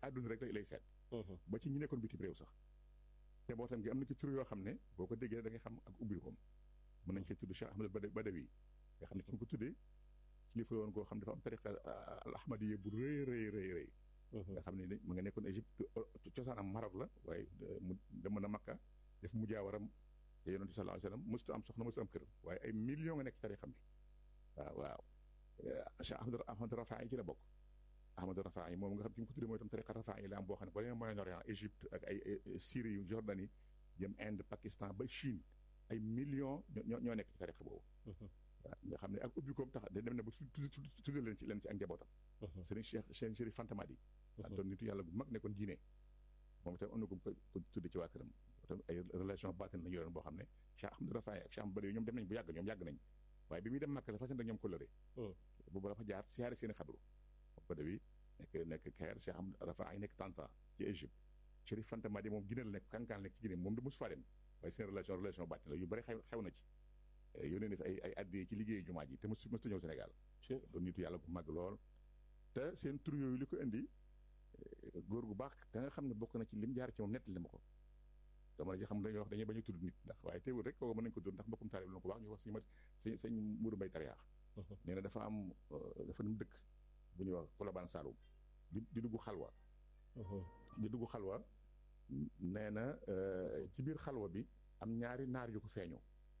àdduna rek lay seet ba ci ñi nekkoon bitim réew sax te boo tam gi am na ci tur yoo xam ne boo ko déggee da ngay xam ak ubbil koom mën nañ cee tudd Cheikh Ahmed Badawi nga xam ne ki ñu ko tuddee kilifa woon koo xam dafa am tariqa al ahmadiyya bu rëy rëy rëy rëy nga xam ne mu nga nekkoon Égypte cosaanam Maroc la waaye mu demoon na Makka def mujaawaram te yonent bi sallallahu alayhi wa sallam mësut am soxna mësut am kër waaye ay millions nga nekk ci tariqa bi waaw waaw Cheikh Ahmed Ahmed Rafa yi ci la bokk Ahmed Rafa yi moom nga xam ki mu ko tuddee mooy tam tariqa Rafa yi la am boo xam ne boo demee Moyen-Orient Égypte ak ay Syrie Jordanie jëm Inde Pakistan ba Chine ay millions ñoo ñoo nekk ci tariqa boobu waaw nga xam ne ak ubbi koom tax dem na ba tudd leen ci leen ci ak njabootam sëriñ Cheikh seen Chérif Fantamadi waa doon nitu yàlla bu mag nekkoon diine moom itam am na ko ko tudde ci waa këram tam ay relation baatin la ñu yoroon boo xam ne Cheikh Ahmadou Rafaay ak Cheikh Ahmadou Badawi ñoom dem nañ bu yàgg ñoom yàgg nañ waaye bi muy dem Màkka la fas yéene ñoom coloré boobu dafa jaar siyaare seen i xabru Badawi nekk nekk Caire Cheikh Ahmadou Rafaay nekk Tanta ci Égypte Chérif Fantamadi moom Guinée la nekk kankaan nekk ci Guinée moom da mosu faa dem waaye seen relation relation baatin la yu bëri xew xew na ci yónnee na fi ay ay addee ci liggéeyu jumaa ji te mos mos ta ñëw Sénégal doon nitu yàlla bu mag lool te seen tur yooyu li ko indi góor gu baax ka nga xam ne bokk na ci lim jaar ci moom nettali ma ko dama la xam dañuy wax dañuy bañ a tudd nit ndax waaye teewul rek kooku mën nañu ko tudd ndax mbokkum taalib la ko wax ñu wax si ma sëñ sëñ Mourou Mbaye Tariyaax nee na dafa am dafa dem dëkk bu ñuy wax Colobane Saloum di di dugg xalwa di dugg xalwa nee na ci biir xalwa bi am ñaari naar yu ko feeñu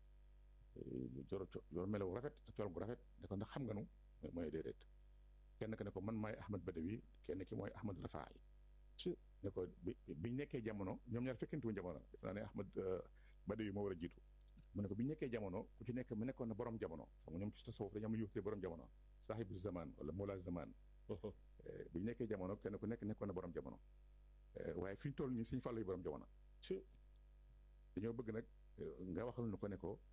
joro joro melaw rafet col gu rafet ne ko ndax xam nga nu mooy déedéet kenn ka ne ko man maay Ahmad Badawi kenn ki mooy Ahmad Rafaay ne ko bi biñ nekkee jamono ñoom ñaar fekkantu jamono def naa ne Ahmad Badawi moo war a jiitu mu ne ko biñ nekkee jamono ku ci nekk mu nekkoon na borom jamono xam nga ñoom ci tasawuf dañu am lu yuxtee borom jamono saaxibu zaman wala mola zaman biñ nekkee jamono kenn ku nekk nekkoon na borom jamono waaye fi ñu toll nii suñu fàllu yi borom jamono dañoo bëgg nag nga waxal nu ko ne ko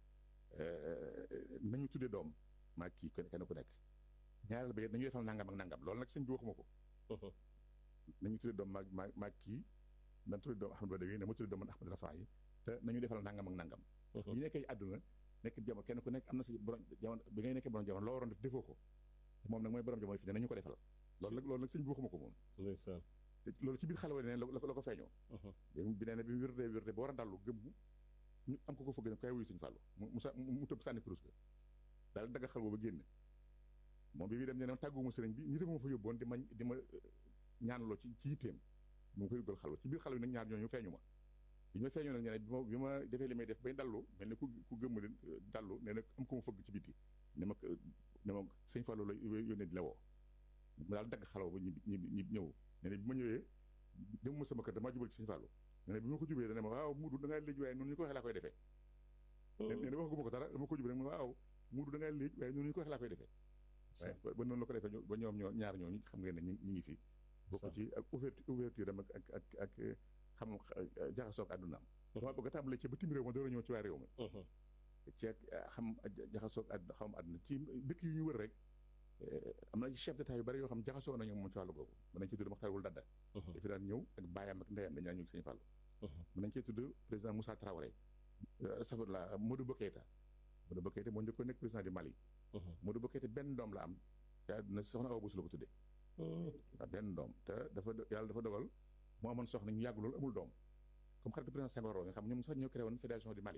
nañu tuddee doom maa kii kenn ku nekk ñaareel ba it nañu defal nangam ak nangam loolu nag sëñ bi waxuma ko nañu tuddee doom maag maa maa kii na tuddee doom Ahmad Badawi na ma tuddee doom man Ahmad Rafa yi te nañu defal nangam ak nangam ñu nekkee àdduna nekk jamono kenn ku nekk am na si borom jamono bi ngay nekkee borom jamono loo waroon def defoo ko te moom nag mooy borom jamono fi ne nañu ko defal loolu nag loolu nag sëñ bi waxuma ko moom te loolu ci biir xale wa ne la ko la ko feeñoo bi nee na bi wérdee wérdee ba war a dallu gëmmu ñu am ko ko fëgg ne kay wuyu suñu fàllu mu sa mu tëb sànni kurus ga daal dagga xal booba génn moom bi muy dem ne ne tàgguwuma sëriñ bi ñi def ma fa yóbboon di ma di ma ñaanaloo ci ci yitteem mu koy dugal xalwa ci biir xalwa nag ñaar ñooñu feeñu ma bi ma feeñoo nag ñene bi ma bi ma defee li may def bay dallu mel ni ku ku gëmm leen dallu nee na am ko ma fëgg ci biti ne ma ne ma sëñ fàllu la yónnee di la woo ma daal dagg xalwa ba ñi ñi ñëw nee na bi ma ñëwee dem ma sama kër damaa jubal ci sëñ fàllu nee na bi ma ko jubee dana ma waaw muudu da ngaa léegi waaye noonu ñu ko waxee laa koy defee nee na waxaguma ko dara dama ko jubee rek ma waaw muudu da ngaa léegi waaye noonu ñu ko waxee laa koy defee waaye ba noonu la ko defee ba ñoom ñoo ñaar ñooñu xam ngeen ne ñi ngi fi bokk ci ak ouverture ouverture am ak ak ak ak xam jaxasoog àddunaam dama bëgg a tàmbalee ci ba tim réew ma door a ñëw ci waa réew mi ci xam jaxasoog àdduna xam àdduna ci dëkk yu ñu wër rek am na ci chef d'état yu bari yoo xam jaxasoo nañu moom ci wàllu googu mën nañ ci tudd Maxtar wul Dadda dafi daan ñëw ak baayam ak ndeyam dañu daan ñëw Sëñ Fàllu mën nañ cee tudd président Moussa Traoré safurla Modou Bokeita Modou Bokeita moo njëkkoon nekk président du Mali Modou Bokeita benn doom la am te àdduna soxna Awa Bousso la ko tuddee waaw benn doom te dafa yàlla dafa dogal mu amoon soxna ñu yàgg loolu amul doom comme xaritu président Senghor nga xam ñoom sax ñoo créé woon fédération du Mali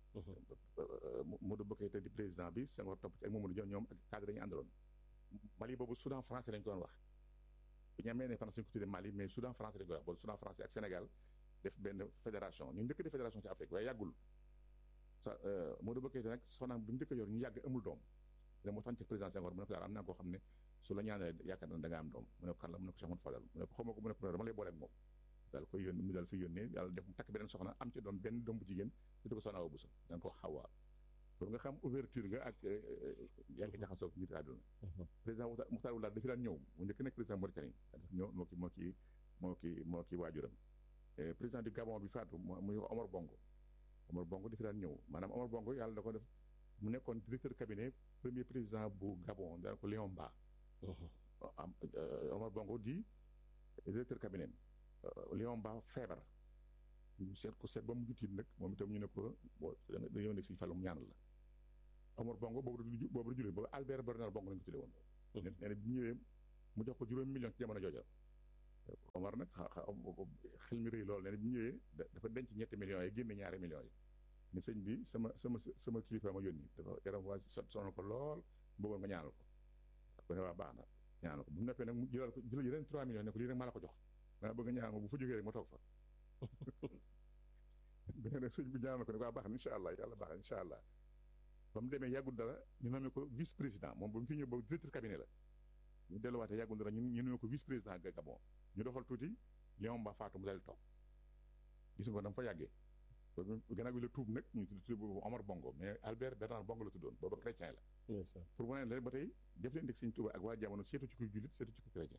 Modou Bokeita di président bi Senghor topp ci ak Mamadou Dia ñoom ak cadre dañu àndaloon Mali boobu Soudan français lañ ko doon wax bu ñu amee ne France ñu ko tuddee Mali mais Soudan français lañ ko wax boobu Soudan français ak Sénégal def benn fédération ñu njëkk def fédération ci Afrique waaye yàggul sa Modou Bokeita nag soxnaam bi mu njëkk a yor ñu yàgg amul doom da moo tax ci président Senghor mu ne ko daal am naa koo xam ne su la ñaanalee yaakaar na da nga am doom mu ne ko kan la mu ne ko Cheikh Mouhamed Fadal mu ne ko xaw ma ko mu ne ko dama lay boole ak moom daal koy yónni mu daal fi yónnee yàlla def mu takk beneen soxna am ci doom benn doom bu jigéen tudde ko soxna Awa Bousso da nga ko xawaa pour nga xam ouverture nga ak yaa ngi jaxasoo ak nit àdduna président Mokhtar Ould dafi daan ñëw mu njëkk nekk président Mauritanie daf ñëw moo ki moo ki moo ki moo ki waajuram président du Gabon bi faatu muy Omar Bongo Omar Bongo dafi daan ñëw maanaam Omar Bongo yàlla da ko def mu nekkoon directeur cabinet premier président bu Gabon daan ko Léon Mba Omar Bongo di directeur cabinet Léon Mba feebar ñu seet ko seet ba mu tiit nag moom itam ñu ne ko boo dañoo nekk si fàllu mu ñaanal la Omar Bongo boobu du boobu du jullit boobu Albert Bernard Bongo lañu ko tuddee woon nee na bi ñëwee mu jox ko juróomi million ci jamono jooja Omar nag xa xel mi rëy loolu ne bi ñëwee dafa denc ñetti millions yi génne ñaari millions yi ni sëñ bi sama sama sama kilifa ma yónni dafa yaram waa sonal ko lool bëggoon nga ñaanal ko ko ne waa baax na ñaanal ko bu noppee nag mu jëlal ko jëlal yeneen 3 millions ne ko lii rek maa la ko jox danga bëgg ñaanal ma bu fa jógee rek ma toog fa beneen rek sëñ bi ñaanal ko ne waa baax na incha allah yàlla baax na incha allah ba mu demee yàggul dara ñu nommé ko vice président moom ba mu fi ñëw ba directeur cabinet la ñu delluwaatee yàggul dara ñu ñu nommé ko vice président ga Gabon ñu doxal tuuti Léon Ba faatu mu dal toog gis nga ko dama fa yàggee gannaaw bi la tuub nag ñu tudd boobu Omar Bongo mais Albert Bernard Bongo la tuddoon booba chrétien la pour mu ne la ba tey def leen deg sëñ Tuuba ak waa jamono seetu ci kuy jullit seetu ci kuy chrétien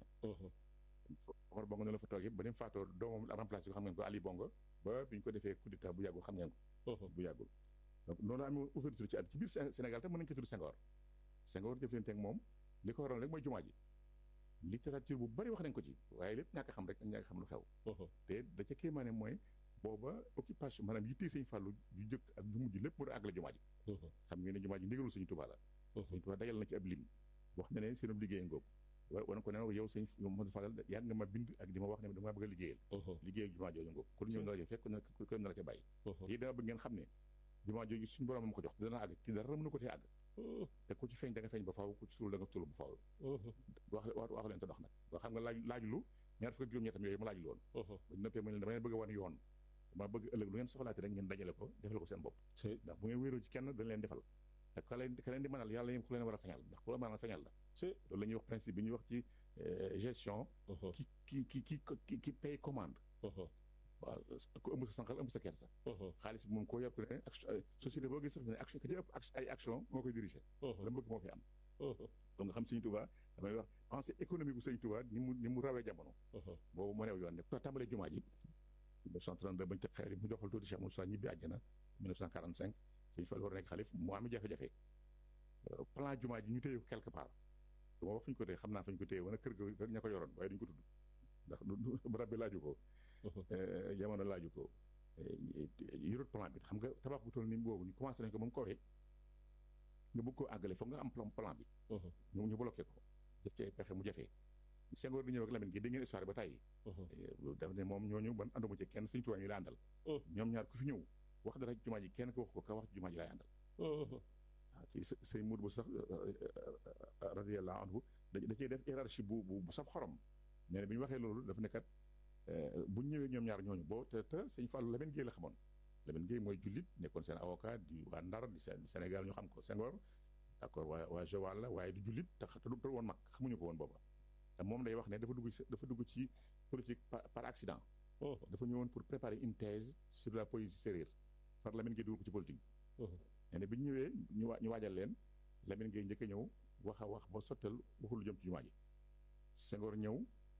Omar Bongo ne la fa toogee ba dem faatoo doomam remplacé ko xam ngeen ko Ali Bongo ba bi ñu ko defee coup d'état bu yàggul xam ngeen ko bu yàggul donc noonu la amee ouverture ci at ci biir Sénégal tam mën nañu ko tudd Senghor Senghor jëf leen teg moom li ko waroon rek mooy jumaa ji littérature bu bari wax nañ ko ci waaye lépp ñàkk xam rek ñàkk xam lu xew te da ca kéemaane mooy booba occupation maanaam yittee sëñ Fàllu ju jëkk ak ju mujj lépp mu doon àggale jumaa ji xam ngeen ne jumaa ji ndigalul sëñ Tuubaa la sëñ Tuubaa dajal na ci ab lim wax na ne seenum liggéey ngóob wan ko ne yow sëñ Mouhamadou Fadal yaa nga ma bind ak di ma wax ne dama bëgg a liggéeyal liggéey ak jumaa jooju ngóob kon ñëw na la ca fekk na ko na la ca bàyyi yi dama bëgg ngeen xam ne jumaa jooju suñu borom ma ko jox dana àgg ci dara mënu ko tee àgg te ku ci feeñ da nga feeñ ba faaw ku ci suul da nga suul ba faaw wax wax wax leen te dox nag waa xam nga laaj laaj lu ñaar fukk ak juróom-ñettam yooyu ma laaj lu woon ba noppee ma leen dama leen bëgg a wan yoon dama bëgg ëllëg lu ngeen soxlaati rek ngeen dajale ko defal ko seen bopp ndax bu ngeen wéeroo ci kenn dañ leen defal te ka leen ka leen di mënal yàlla yéen ku leen war a sañal ndax ku la mënal sañal la loolu la ñuy wax principe bi ñuy wax ci gestion ki ki ki ki ki paye commande waaw ku ëmb sa sànqal ëmb sa kersa xaalis bi moom koo yor ku ne société boo gis sax ne action ka ci ëpp ay action moo koy dirigé la bëgg moo fi am donc nga xam sëñ Touba damay wax pensée économique bu sëñ Touba ni mu ni mu rawee jamono boobu mu neew yoon ne tàmbalee jumaa ji 1932 bañu teg xeer yi mu joxal tuuti Cheikh Moussa ñibbi àjjana 1945 sëñ Fall war a nekk xalif mu am jafe-jafe plan jumaa ji ñu téye ko quelque part du ma wax fu ñu ko téye xam naa fu ñu ko téye wala kër ga ña ko yoroon waaye duñu ko tudd ndax barab bi laaju ko jamono laaju ko yorut plan bi xam nga tabax bu toll ni boobu ñu commencé nañ ko ba mu kowee nga bëgg koo àggale foog nga am plan plan bi ñu ñu bloqué ko def ci ay pexe mu jafee Senghor di ñëw ak Lamine gi dégg ngeen histoire ba tàyyi daf ne moom ñooñu ban ànduma ci kenn suñu tubaab ñu la àndal ñoom ñaar ku fi ñëw wax dara jumaa ji kenn ko wax ko ka wax jumaa ji laay àndal waaw ci sëñ Mour bu sax radiyallahu anhu da cee def hiérarchie bu bu saf xorom nee na bi ñu waxee loolu dafa nekkat bu ñu ñëwee ñoom ñaar ñooñu boo te te sëñ Fallou Lamine Gueye la xamoon Lamine Gueye mooy jullit nekkoon seen avocat di waa Ndar di Sénégal ñu xam ko Senghor d'accord waa waa Joal la waaye di jullit te te du woon mag xamuñu ko woon booba te moom day wax ne dafa dugg dafa dugg ci politique par accident dafa ñëwoon pour préparer une thèse sur la poésie sérère far Lamine Gueye dugg ko ci politique nee na bi ñu ñëwee ñu ñu waajal leen Lamine Gueye njëkk a ñëw wax a wax ba sottal waxul lu jëm ci jumaa ji Senghor ñëw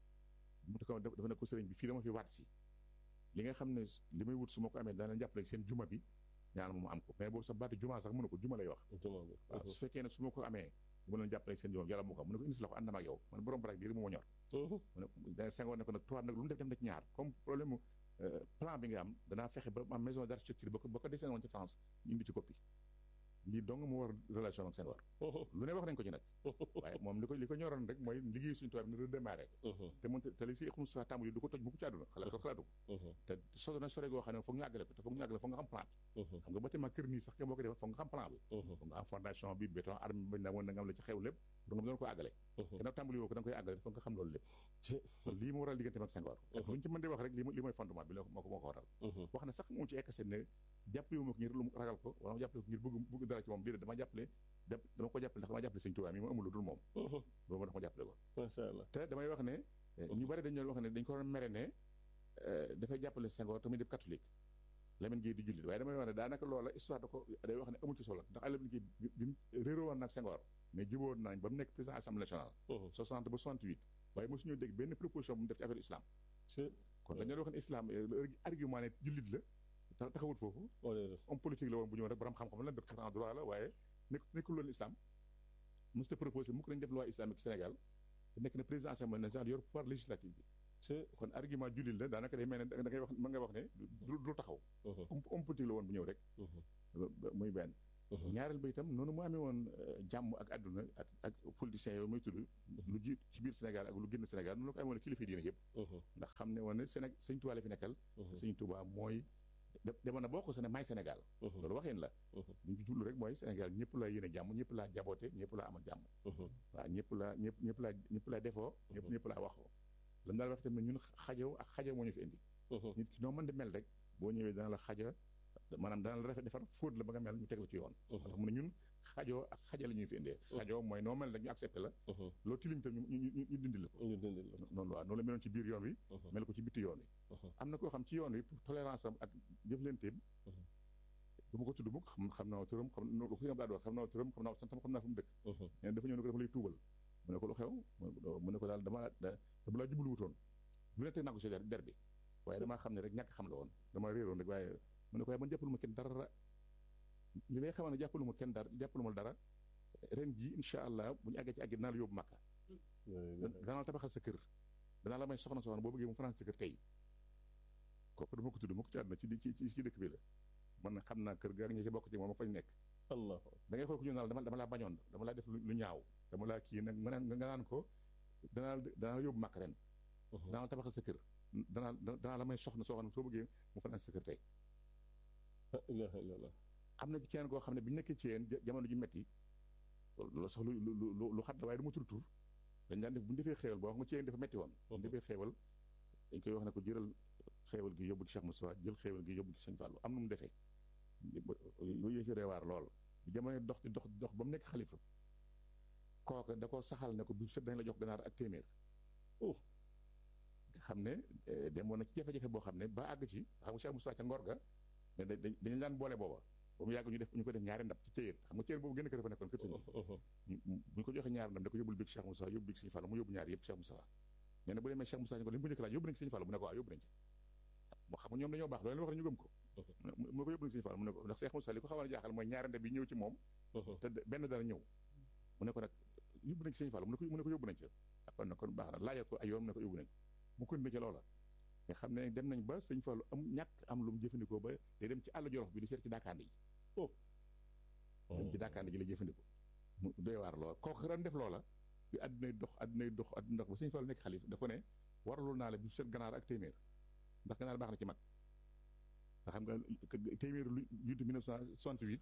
mu ko dafa ne ko sëriñ bi fii dama fi waat si li nga xam ne li may wut su ma ko amee dana jàppale seen juma bi ñaan mu am ko mais boobu sax baatu juma sax mënu ko juma lay wax waaw su fekkee ne su ma ko amee mu leen jàppale seen juma yàlla mu ko am mu ne ko indi si la ko ànd na ak yow man borom barak bi rek moo ma ñor mu ne Senghor ne ko nag tubaab nag lu mu def dem na ci ñaar comme problème plan bi nga am danaa fexe ba am maison d'architecture ba ko ba ko dessiné woon ci France ñu indi ci copie lii dong mu war relation ak Senghor lu ne wax nañ ko ci nag waaye moom li ko li ko ñoroon rek mooy liggéey suñu tubaab ni redémarré te mun te li si xum sa tàmbali du ko toj mu ko ci àdduna xalaat ko xalaatu ko te so na sore goo xam ne foog ñu àggale ko te foog ñu àggale foog nga xam plan bi xam nga bâtiment kër nii sax ke boo ko defee foog nga xam plan bi foog nga am fondation bi béton arme bañ na woon na nga am la ci xew lépp pour nga doon ko àggale te nag tàmbali woo ko da nga koy àggale foog nga xam loolu lépp lii mu waral diggante ak Senghor lu ñu ci mën di wax rek li mooy fondement bi moo ko moo ko waral wax na sax moom ci ekkase ne jàppale wu ma ko ngir lu ragal ko wala ma jàppale ko ngir bëgg bëgg dara ci moom déedéet dama jàppale dama ko jàppale ndax dama jàppale Sëñ Tuubaa mi ma amul lu dul moom boobu dafa ma jàppale ko macha allah te damay wax ne ñu bari dañu wax ne dañ ko doon mere ne dafay jàppale Senghor tamit di catholique Lamine Gueye di jullit waaye damay wax ne daanaka loola histoire da ko day wax ne amul ci solo ndax Lamine Gueye bi mu réeroo woon nag Senghor mais jubóo nañ ba mu nekk président assemblée nationale 60 ba 68 waaye mosuñu dégg benn proposition bu mu def ci affaire islam kon dañoo wax ne islam argument ne jullit la taxawut foofu homme politique la woon bu ñëw rek borom xam-xam la docteur en droit la waaye nekk nekkul loon islam mos ta proposé mu ko nañ def loi islamique Sénégal te nekk na président assemblée nationale yor pouvoir législatif bi kon argument jullit la daanaka day mel ne da ngay wax mën nga wax ne du du taxaw homme politique la woon bu ñëw rek muy benn ñaareel ba itam noonu mu amee woon jàmm ak àdduna ak ak politiciens yooyu may tudd lu ji ci biir Sénégal ak lu génn Sénégal noonu la ko amee woon kilifa diine yëpp ndax xam ne woon ne Sénégal sëñ Tuubaa la fi nekkal sëñ Tuubaa mooy demoon na boo ko ne maay Sénégal loolu waxeen la ñu ci jublu rek mooy Sénégal ñëpp laa yéene jàmm ñëpp laa jaboote ñëpp laa amal jàmm waaw ñëpp laa ñëpp ñëpp laa ñëpp laa defoo ñëpp ñëpp laa waxoo lam daal wax tamit ñun xajoo ak xajoo moo ñu fi indi nit ki noo mën di mel rek boo ñëwee dana la xaja maanaam dana la rafet defar fóot la ba nga mel ñu teg la ci yoon ndax mu ne ñun xajoo ak xaja la ñuy fi indee xajoo mooy noo mel rek ñu accepté la loo tilim tam ñu ñu dindi la ko noonu waaw noonu la meloon ci biir yoon wi mel ko ci bitti yoon wi am na koo xam ci yoon wi pour tolérance am ak jëflanteem du ma ko tudd mukk xam xam naa turam xam ko si daa xam naa turam xam naa santam xam naa fu mu dëkk nee dafa ñëw ne ko dafa lay tuubal mu ne ko lu xew mu ne ko daal dama dama laa jublu wutoon lu ne teg naa ko si der der bi waaye damaa xam ne rek ñàkk xam la woon dama réeroon rek waaye mu ne ko waaye man jàppalu ma kenn dara li lay xamal ne jàppalu ma kenn dara jàppalu ma dara ren ji incha allah bu ñu àggee ci àggi dinaa la yóbbu màkka danaa la tabaxal sa kër danaa la may soxna soxna boo bëggee mu fanaan sa kër tey kooku dama ko tudd ma ko ci àdduna ci ci ci dëkk bi la man xam naa kër ga ñi ci bokk ci moom ma fañ nekk allah da ngay xool ko ñu naan dama dama laa bañoon dama laa def lu ñaaw dama laa kii nag nga naan nga naan ko danaa danaa la yóbbu màkk ren danaa la tabaxal sa kër danaa danaa la may soxna soo xam ne soo bëggee mu fanaan sa kër tey ilaha illallah am na ci keneen koo xam ne bi ñu nekkee ci yéen jamono ju metti loolu sax lu lu lu xat la waaye du ma tur tur dañ daan def bu ñu defee xéewal boo xam nga ci yéen dafa metti woon bu ñu defee xéewal dañ koy wax ne ko jëral xéewal gi yóbbu ci Cheikh Moussa jël xéewal gi yóbbu ci Sëñ Fallou am nu mu defee lu yëfi reewaar lool bu jamono dox di dox di dox ba mu nekk xalifa kooka da ko saxal ne ko bu set dañ la jox ganaar ak téeméer oh nga xam ne demoon na ci jafe-jafe boo xam ne ba àgg ci xam nga Cheikh Moussa ca ngor ga dañu daan boole booba ba mu yàgg ñu def ñu ko def ñaari ndab ci téyéer xam nga téyéer boobu gën a kër fa nekkoon kër sëñ bu ñu ko joxee ñaari ndab da ko yóbbul big Cheikh Moussa yóbbu big Sëñ Fallu mu yóbbu ñaari yëpp Cheikh Moussa nee na bu demee Cheikh Moussa ñu ko li mu ko njëkk laaj yóbbu nañ Sëñ Fallu mu ne ko waaw yóbbu nañ ci moo xam nga ñoom dañoo baax loolu wax ñu gëm ko mu ne ko yóbbu nañ Sëñ Fallu mu ne ko ndax Cheikh Moussa li ko xawoon a jaaxal mooy ñaari ndab yi ñëw ci moom te benn dara ñëw mu ne ko nag yóbbu nañ ci Sëñ Fallu mu ne ko mu ne ko yóbbu nañ ci kon nag kon baax na laajal ko ay yoon mu ne ko yóbbu nañ mu ko ca loola nga xam ne dem nañ ba Sëñ Fallu am ñàkk am lu mu jëfandikoo ba day dem ci àll jolof bi di seet ci daakaande yi dem ci daakaande ji la jëfandikoo mu doy waar loola kooku ren def loola bi àddunay dox àddunay dox àdduna dox ba Sëñ Fallu nekk xalif da ko ne waraloon naa la bi seet ganaar ak téeméer ndax ganaar baax na ci mag nga xam nga téeméer lu juutu 1968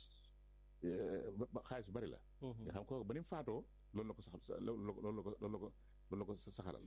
xaalis bu bari la nga xam kooku ba ni mu faatoo loolu la ko sax loolu la ko loolu la ko loolu la ko saxalal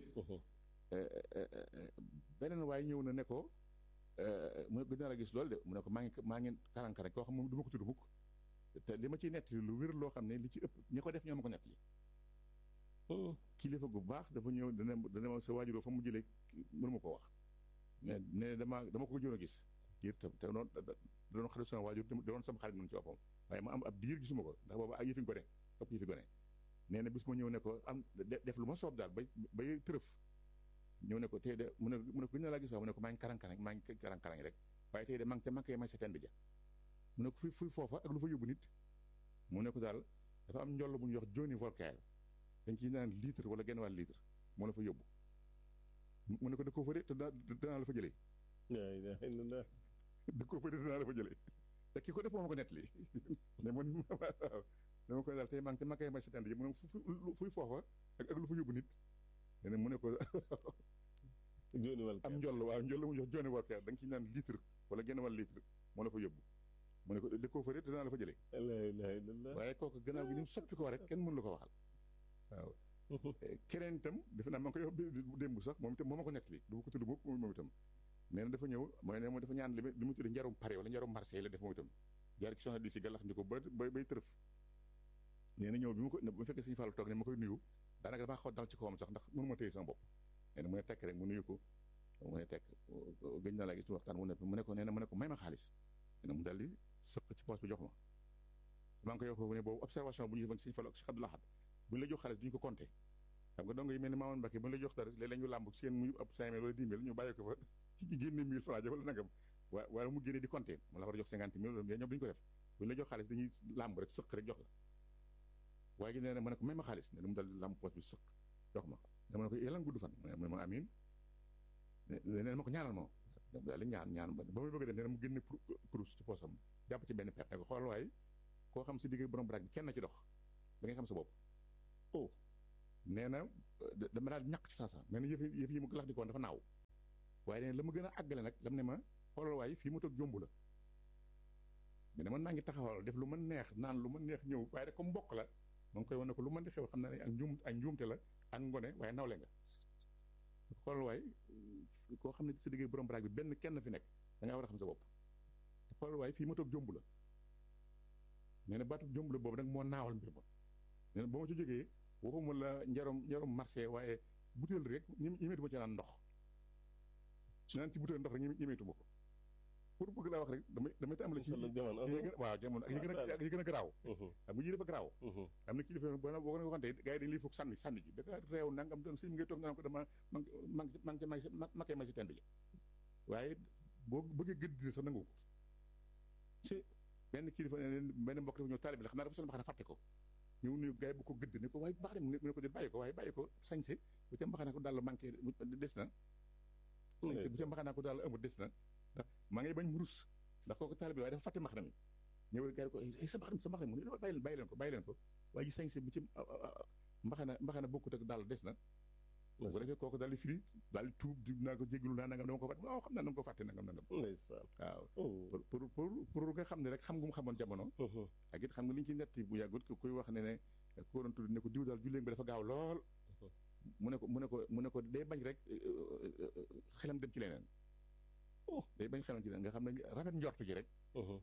beneen waaye ñëw na ne ko mu gën naa la gis loolu de mu ne ko maa ngi maa ngi karankaran koo xam moom du ma ko tudd mukk te li ma ciy nettali lu wér loo xam ne li ci ëpp ñi ko def ñoo ma ko nettali kilifa gu baax dafa ñëw dana dana ma sa waajuroo fa mu jëlee mënu ma ko wax mais ne dama dama ko joon a gis diir te te doon da doon xarit sama waajur doon sama xarit noonu ci boppam waaye ma am ab diir gisuma ko ndax boobu ak yëfi gone ëpp yëfi gone nee na bis ma ñëw ne ko am def lu ma soob daal bay bay tërëf ñëw ne ko tey de mu ne mu ne ko gën na laa gis waaw mu ne ko maa ngi karankarang maa ngi karankarang rek waaye tey de maa ngi te maa ngi may sa teen bi ja mu ne ko fuy fuy foofa ak lu fa yóbbu nit mu ne ko daal dafa am njoll bu ñu wax Johnny Walker dañ ciy naan litre wala genn wàll litre moo la fa yóbbu mu ne ko da koo fa de te danaa la fa jëlee da koo fa de danaa la fa jëlee te ki ko def moo ma ko nettali ne man waaw dama koy daal tey maa ngi te maa ngi may sa teen bi ja mu ne fuy foofa ak ak lu fa yóbbu nit ne mu ne ko am njoll waaw njoll mu jox Johnny Walker da nga ciy naan litre wala genn wàll litre moo la fa yóbbu mu ne ko da koo fa de danaa la fa jëlee waaye kooku gannaaw gi ni mu soppi ko rek kenn mënu la ko waxal waaw keneen itam defe naa ma ngi koy wax démb sax moom itam moo ma ko nettali du ma ko tudd mukk moom itam nee na dafa ñëw mooy ne moom dafa ñaan li mu tudd njarum Paris wala njarum Marseille la def moom itam jaar ci soxna di si gàllax ndi ko ba bay tërëf nee na ñëw bi mu ko bu fekkee Sëñ Fallu toog ne ma koy nuyu daanaka damaa xaw dal ci kawam sax ndax mënu ma téye sama bopp nee na mu ne tekk rek mu nuyu ko mu ne tekk gëj na laa gis waxtaan mu ne mu ne ko nee na mu ne ko may ma xaalis nee na mu daldi sëq ci poos bi jox ma maa ngi koy wax foofu ne boobu observation bu ñu defoon Sëñ Fallu ak Cheikh Abdou Lahad bu ñu la jox xaalis duñu ko compter xam nga dong yi mel ni Mamadou Mbacke bu ñu la jox dara léeg-léeg ñu làmb seen muy ab cinq mille wala dix mille ñu bàyyi ko fa ci génne mille francs wala nangam waa waaye mu génne di compter mu la war a jox cinquante mille mais ñoom duñu ko def bu ñu la jox xaalis dañuy làmb rek sëq rek jox la waaye gi nee na ma ne ko may ma xaalis ne mu dal làmb poos bi sëq jox ma dama ne ko yàlla gudd fan mu ne ma amin nee na ma ko ñaanal ma daal di ñaan ñaan ba ba muy bëgg a dem nee na mu génne kurus ci poosam jàpp ci benn per ne ko xoolal waaye koo xam si digg borom baraag bi kenn ci dox da ngay xam sa bopp oh nee na da- dama daal ñàkk ci saasa mais na yëf yi yëf yi mu lax di koon dafa naaw waaye nee na la ma gën a àggale nag lam ne ma xoolal waaye fii mu toog jomb la mais ne man maa ngi taxawal def lu ma neex naan lu ma neex ñëw waaye rek comme mbokk la ma ngi koy wane ko lu mën di xew xam na ne ak njuum ak njuumte la ak ngone waaye nawle nga xoolal waaye koo xam ne sa digg borom baraag bi benn kenn fi nekk da ngaa war a xam sa bopp te xoolal waaye fii ma toog jomb la nee na baatu jomb la boobu nag moo naawal mbir ma nee na ba ma ci jógee waxuma la njarom njarom marché waaye butéel rek ñi ñemeetuma ci naan ndox naan ci butéel ndox rek ñeme- ñemeetuma ko pour bëgg laa wax rek damay damay tàmbale ci la jamono yi gën a- waaw jamono ak yi gën a ak yi gën a garaaw xam nga yi dafa garaaw am na kilifa boo boo ko waxante gars yi dañu lay foog sànni sànni ji da nga réew nangam da sëñ mi ngay toog naan ko dama man man man ca may si ma koy may si tend ji waaye boo bëggee gëdd di sax nangu ko ci benn kilifa ne leen benn mbokk dafa ñëw taalibi la xam naa dafa sol mbaxana fàtte ko ñëw nuyu gars yi bu ko gëdd ne ko waaye baax mu ne ko di bàyyi ko waaye bàyyi ko sañse bu ca mbaxana ko daal manqué des na sañse bu ca mbaxana ko daal amul des na ndax maa ngay bañ mu rus ndax kooku taalibi la waaye dafa fàtte mbaxana mi ñëw gars yi ko ay sa mbaxana sa mbaxana mu ne bàyyi leen bàyyi leen ko bàyyi leen ko waaye ji sañse bu ci mbaxana mbaxana bokkut ak daal des na bu ko defee kooku daal di firi daal di tuub di naa ko jégalu naa nangam dama ko fàtte waaw xam naa dama ko fàtte nangam nangam ndeysaan waaw oh pour pour pour pour nga xam ne rek xam nga mu xamoon jamono ak it xam nga li ñu ci netti bu yàggut ku kuy wax ne ne ku ko doon tudd ne ko diw daal julleen bi dafa gaaw lool mu ne ko mu ne ko mu ne ko day bañ rek xelam dem ci leneen Oh. day bañ xelam ci leneen nga xam ne rafet njortu ji rek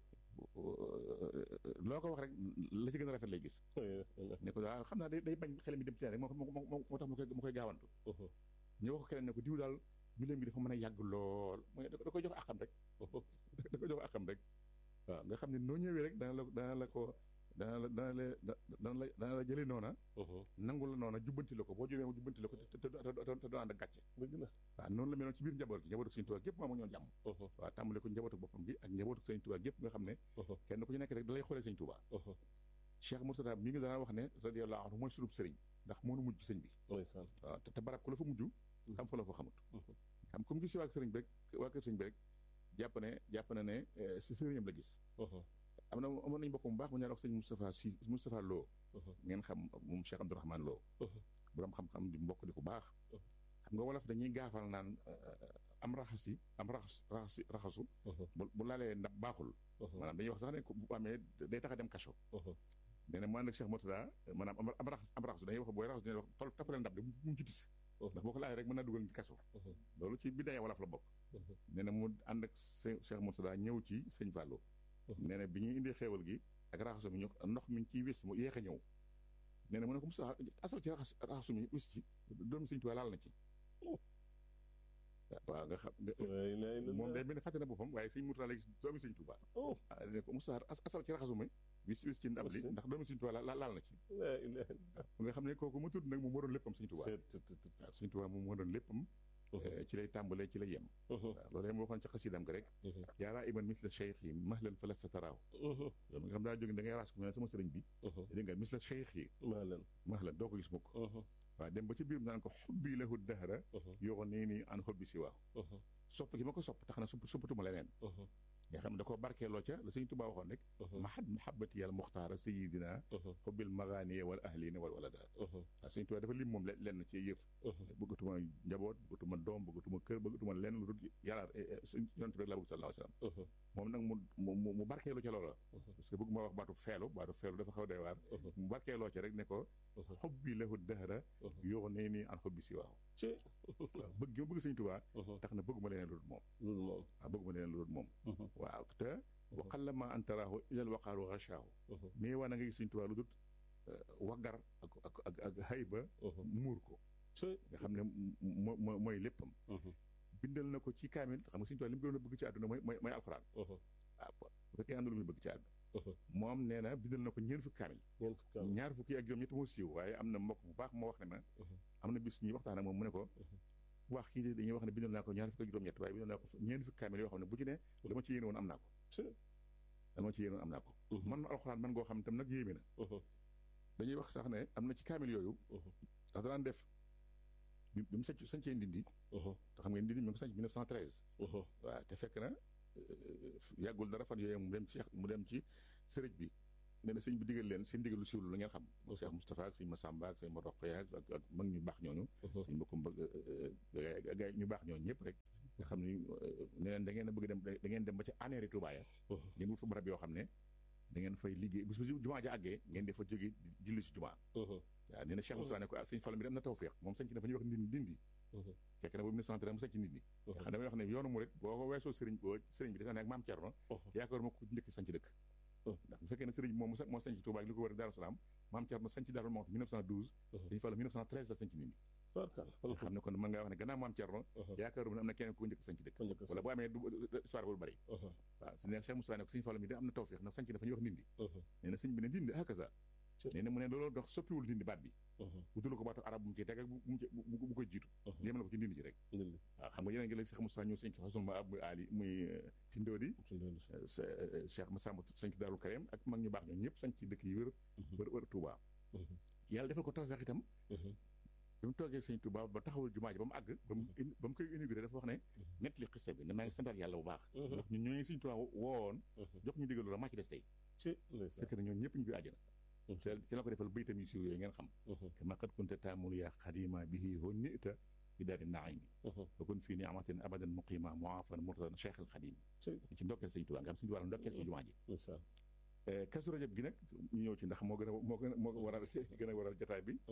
loo ko wax rek la ci gën a rafet lay gis ne ko waaw xam naa day day bañ xelam mi dem ci leneen rek moo moo moo moo tax mu koy mu koy gaawantu ñu wax ko keneen ne ko diw daal julleen bi dafa mën a yàgg lool mooy da ko da koy jox àqam rek da koy jox àqam rek waaw nga xam ne noo ñëwee rek dana la dana la ko dana la dana la dana la dana la jëlee noona nangu la noona jubbanti la ko boo jógee mu jubbanti la ko te te te te doo ànd ak gàcce dëgg la waaw noonu la meloon ci biir njaboot gi njabootu Sëñ Tuubaa gépp moo amoon ñoon jàmm waaw tàmbale ko njabootu boppam gi ak njabootu Sëñ Tuubaa gépp nga xam ne kenn ku ci nekk rek da lay xoolee Sëñ Tuubaa Cheikh Mourtada mi ngi dana wax ne radiyallahu anhu mooy sunub sëriñ ndax moo nu mujj sëñ bi ndeysaan waaw te te barab ku la fa mujj xam fa la fa xamut xam comme gis waa sëriñ bi rek waa kër sëriñ bi rek jàpp ne jàpp na ne eh, si sëriñam la gis am na amoon nañu mbokk mu baax mu ñaan wax sëñ Moustapha si Moustapha Lo ngeen xam moom Cheikh Abdourahmane Lo borom xam-xam di mbokk di ku baax xam nga wolof dañuy gaafal naan eh, am raxasi am raxas raxasi raxasu bu bu laalee ndax baaxul maanaam dañuy wax sax ne ku- bu amee day tax a dem kaso nee na mu ànd ak Cheikh Mourtada maanaam am am raxas am raxasu dañuy wax booy raxasu dañuy wax tol tappalee ndab de bu mu ci tis ndax boo ko laalee rek mën naa dugal ci kaso loolu ci bidaaya wolof la bokk nee na mu ànd ak sëñ Cheikh Mourtada ñëw ci sëñ Fallou nee na bi ñuy indee xéewal gi ak raxasu mi ñu ndox mi ciy wis mu yéex a ñëw nee na mu ne ko Moustapha asal ci raxas raxasu mi wis ci doomu sëñ Tuubaa laal na ci waaw nga xam nga moom day mel ne fàtte na boppam waaye sëñ Mourtada léegi doomu sëñ Tuubaa oh ah ne ko Moustapha as- asal ci raxasu mi wis wis ci ndab li Aussi. ndax doomu sëñ Tuubaa la laal na ci la ilaha nga xam ne kooku ma tudd nag moom moo doon léppam sëñ Tuubaa illallah waaw sëñ Tuubaa moom moo doon léppam eh, ci lay tàmbalee ci lay yem waaw loolu yëpp waxoon ci xasidam gi rek yaaraa iman misla cheikh yi mahlan fa lasta taraaw loolu nga xam daa jóge da ngay raas ko mu ne sama sëriñ bi dégg nga misla cheikh yi maa leen mahlan doo ko gis mukk waaw dem ba ci biir naan ko xubbi lahu dahra yoo nii nii an xubbi si waaw sopp gi ma ko sopp tax na sopp soppatuma leneen nga xam ne da koo barkeeloo ca la sëñ Tuubaa waxoon rek mahad mahabati yàlla muxtaara sayidina xubbil magaaniye wal ahlina wal walada waaw sëñ Tuubaa dafa lim moom le- lenn ci yëf bëggatuma njaboot bëggatuma doom bëggatuma kër bëggatuma lenn lu dul yàlla sëñ yonent bi rek laa bëgg sallallahu alayhi wa sallam moom nag mu mu mu barkeeloo ca loola parce que bëgg ma wax baatu feelu baatu feelu dafa xaw a doy waar mu barkeeloo ca rek ne ko xubbi lahu dahra yoo nee nii an xubbi si waaw ci waaw bëgg gi ma bëgg sëñ Tuubaa tax na bëgguma leneen lu dul moom loolu moom waaw bëgguma leneen lu dul moom waaw te waxal la ma antaraahu ilal waqaaru rachaahu mais waa na nga gis sëñ Tuubaa lu dul waggar ak ak ak ak hayba muur ko ci nga xam ne mo mo mooy léppam bindal na ko ci kaamil xam nga sëñ Tuubaa li mu gënoon a bëgg ci àdduna mooy mooy mooy alxuraan waaw bu fekkee am na lu muy bëgg ci àdduna moom nee na bindal na ko ñeent fukki kaamil ñeent fukki am ñaar fukki ak juróom ñett moo siiw waaye am na mbokk bu baax moo wax ne ma am na bis ñuy waxtaan ak moom mu ne ko wax kii de dañuy wax ne bindal naa ko ñaar fukki ak juróom ñett waaye bindal naa ko ñeent fukki kaamil yoo xam ne bu ci ne dama ci yéene woon am naa ko ci dama ci yéene woon am naa ko man na alxuraan man ngoo xam ne tam nag yéeme na dañuy wax sax ne am na ci kaamil yooyu ndax danaan def bi bi mu sanc sancee ndindi te xam nga ndindi mi ngi ko sanc 1913 waaw te fekk na euh, yàggul dara fan yooyu mu dem ci mu dem ci sërëj bi nee na sëñ bi digal leen seen digal lu siiwlu la ngeen xam Cheikh Moustapha ak sëñ Massamba ak sëñ Morokhaya ak ak mag ñu baax ñooñu sëñ bokkum ga ñu baax ñooñu ñëpp rek nga xam ni ne leen da ngeen a bëgg dem da ngeen dem ba ci aneeri Touba ya ngeen wut fa barab yoo xam ne da ngeen fay liggéey bu jumaa ja àggee ngeen di fa jóge julli si jumaa waaw nee na Cheikh Moustapha ne ko ah sëñ Fall mi dem na tawfeex moom sañ ci dafa ñuy wax ndindi ndindi fekk na boobu 1930 mu sañ ci ndindi xam damay wax ne yoonu murit boo ko weesoo sëriñ boo sëriñ bi dafa nekk maam Thierno yaakaar ma ko njëkk sañ ci dëkk ndax bu fekkee ne sëriñ moom moo sañ ci Touba ak li ko wër Daaru Salaam maam Thierno sañ ci Daaru Muxti 1912 sëñ Fall 1913 la sañ ci ndindi xam ne kon mën ngaa wax ne gannaaw maam Thierno yaakaaruma ne am na keneen ku njëkk sañ ci dëkk wala bu amee histoire bu bari waaw su ne Cheikh Moussa ne ko sëñ Fall mi da am na tawfeex ndax sañ ci dafa ñuy wax ndindi nee na sëñ bi ne ndindi hakaza nee na mu ne loolu dox soppiwul dindi baat bi wutalu ko baatu arab bu mu ciy teg ak bu koy jiitu yéem la ko ci ndindi ji rek waaw xam nga yeneen ngi la Cheikh Moussa ñëw sëñ xasul ma ab muy aali muy ci ndóodi Cheikh Massamba sañ ci Daarul Karim ak mag ñu baax ñoom ñëpp sañ ci dëkk yi wër wër wër Touba yàlla defal ko tawfeex itam bi mu toogee sëñ Touba ba taxawul jumaa ji ba mu àgg ba mu ba mu koy inauguré dafa wax ne nett li xiste bi ne maa ngi santaat yàlla bu baax ndax ñun ñooñu sëñ Touba woowoon jox ñu digalu la maa ci des tey fekk na ñoom ñëpp ñu bi àjjana ci la ko defal baytam yu siiw yooyu ngeen xam kama qad kunta taamul yaa xadima bihi hon nita bi daari naimi wa kun fii ni amatin abadan muqima muafan murtadan cheikh al xadim ci ndokkeel sëñ Touba nga xam sëñ Touba ndokkeel ci jumaa ji kasu rajab gi nag ñu ñëw ci ndax moo gën a moo gën a moo waral gën a waral jotaay bi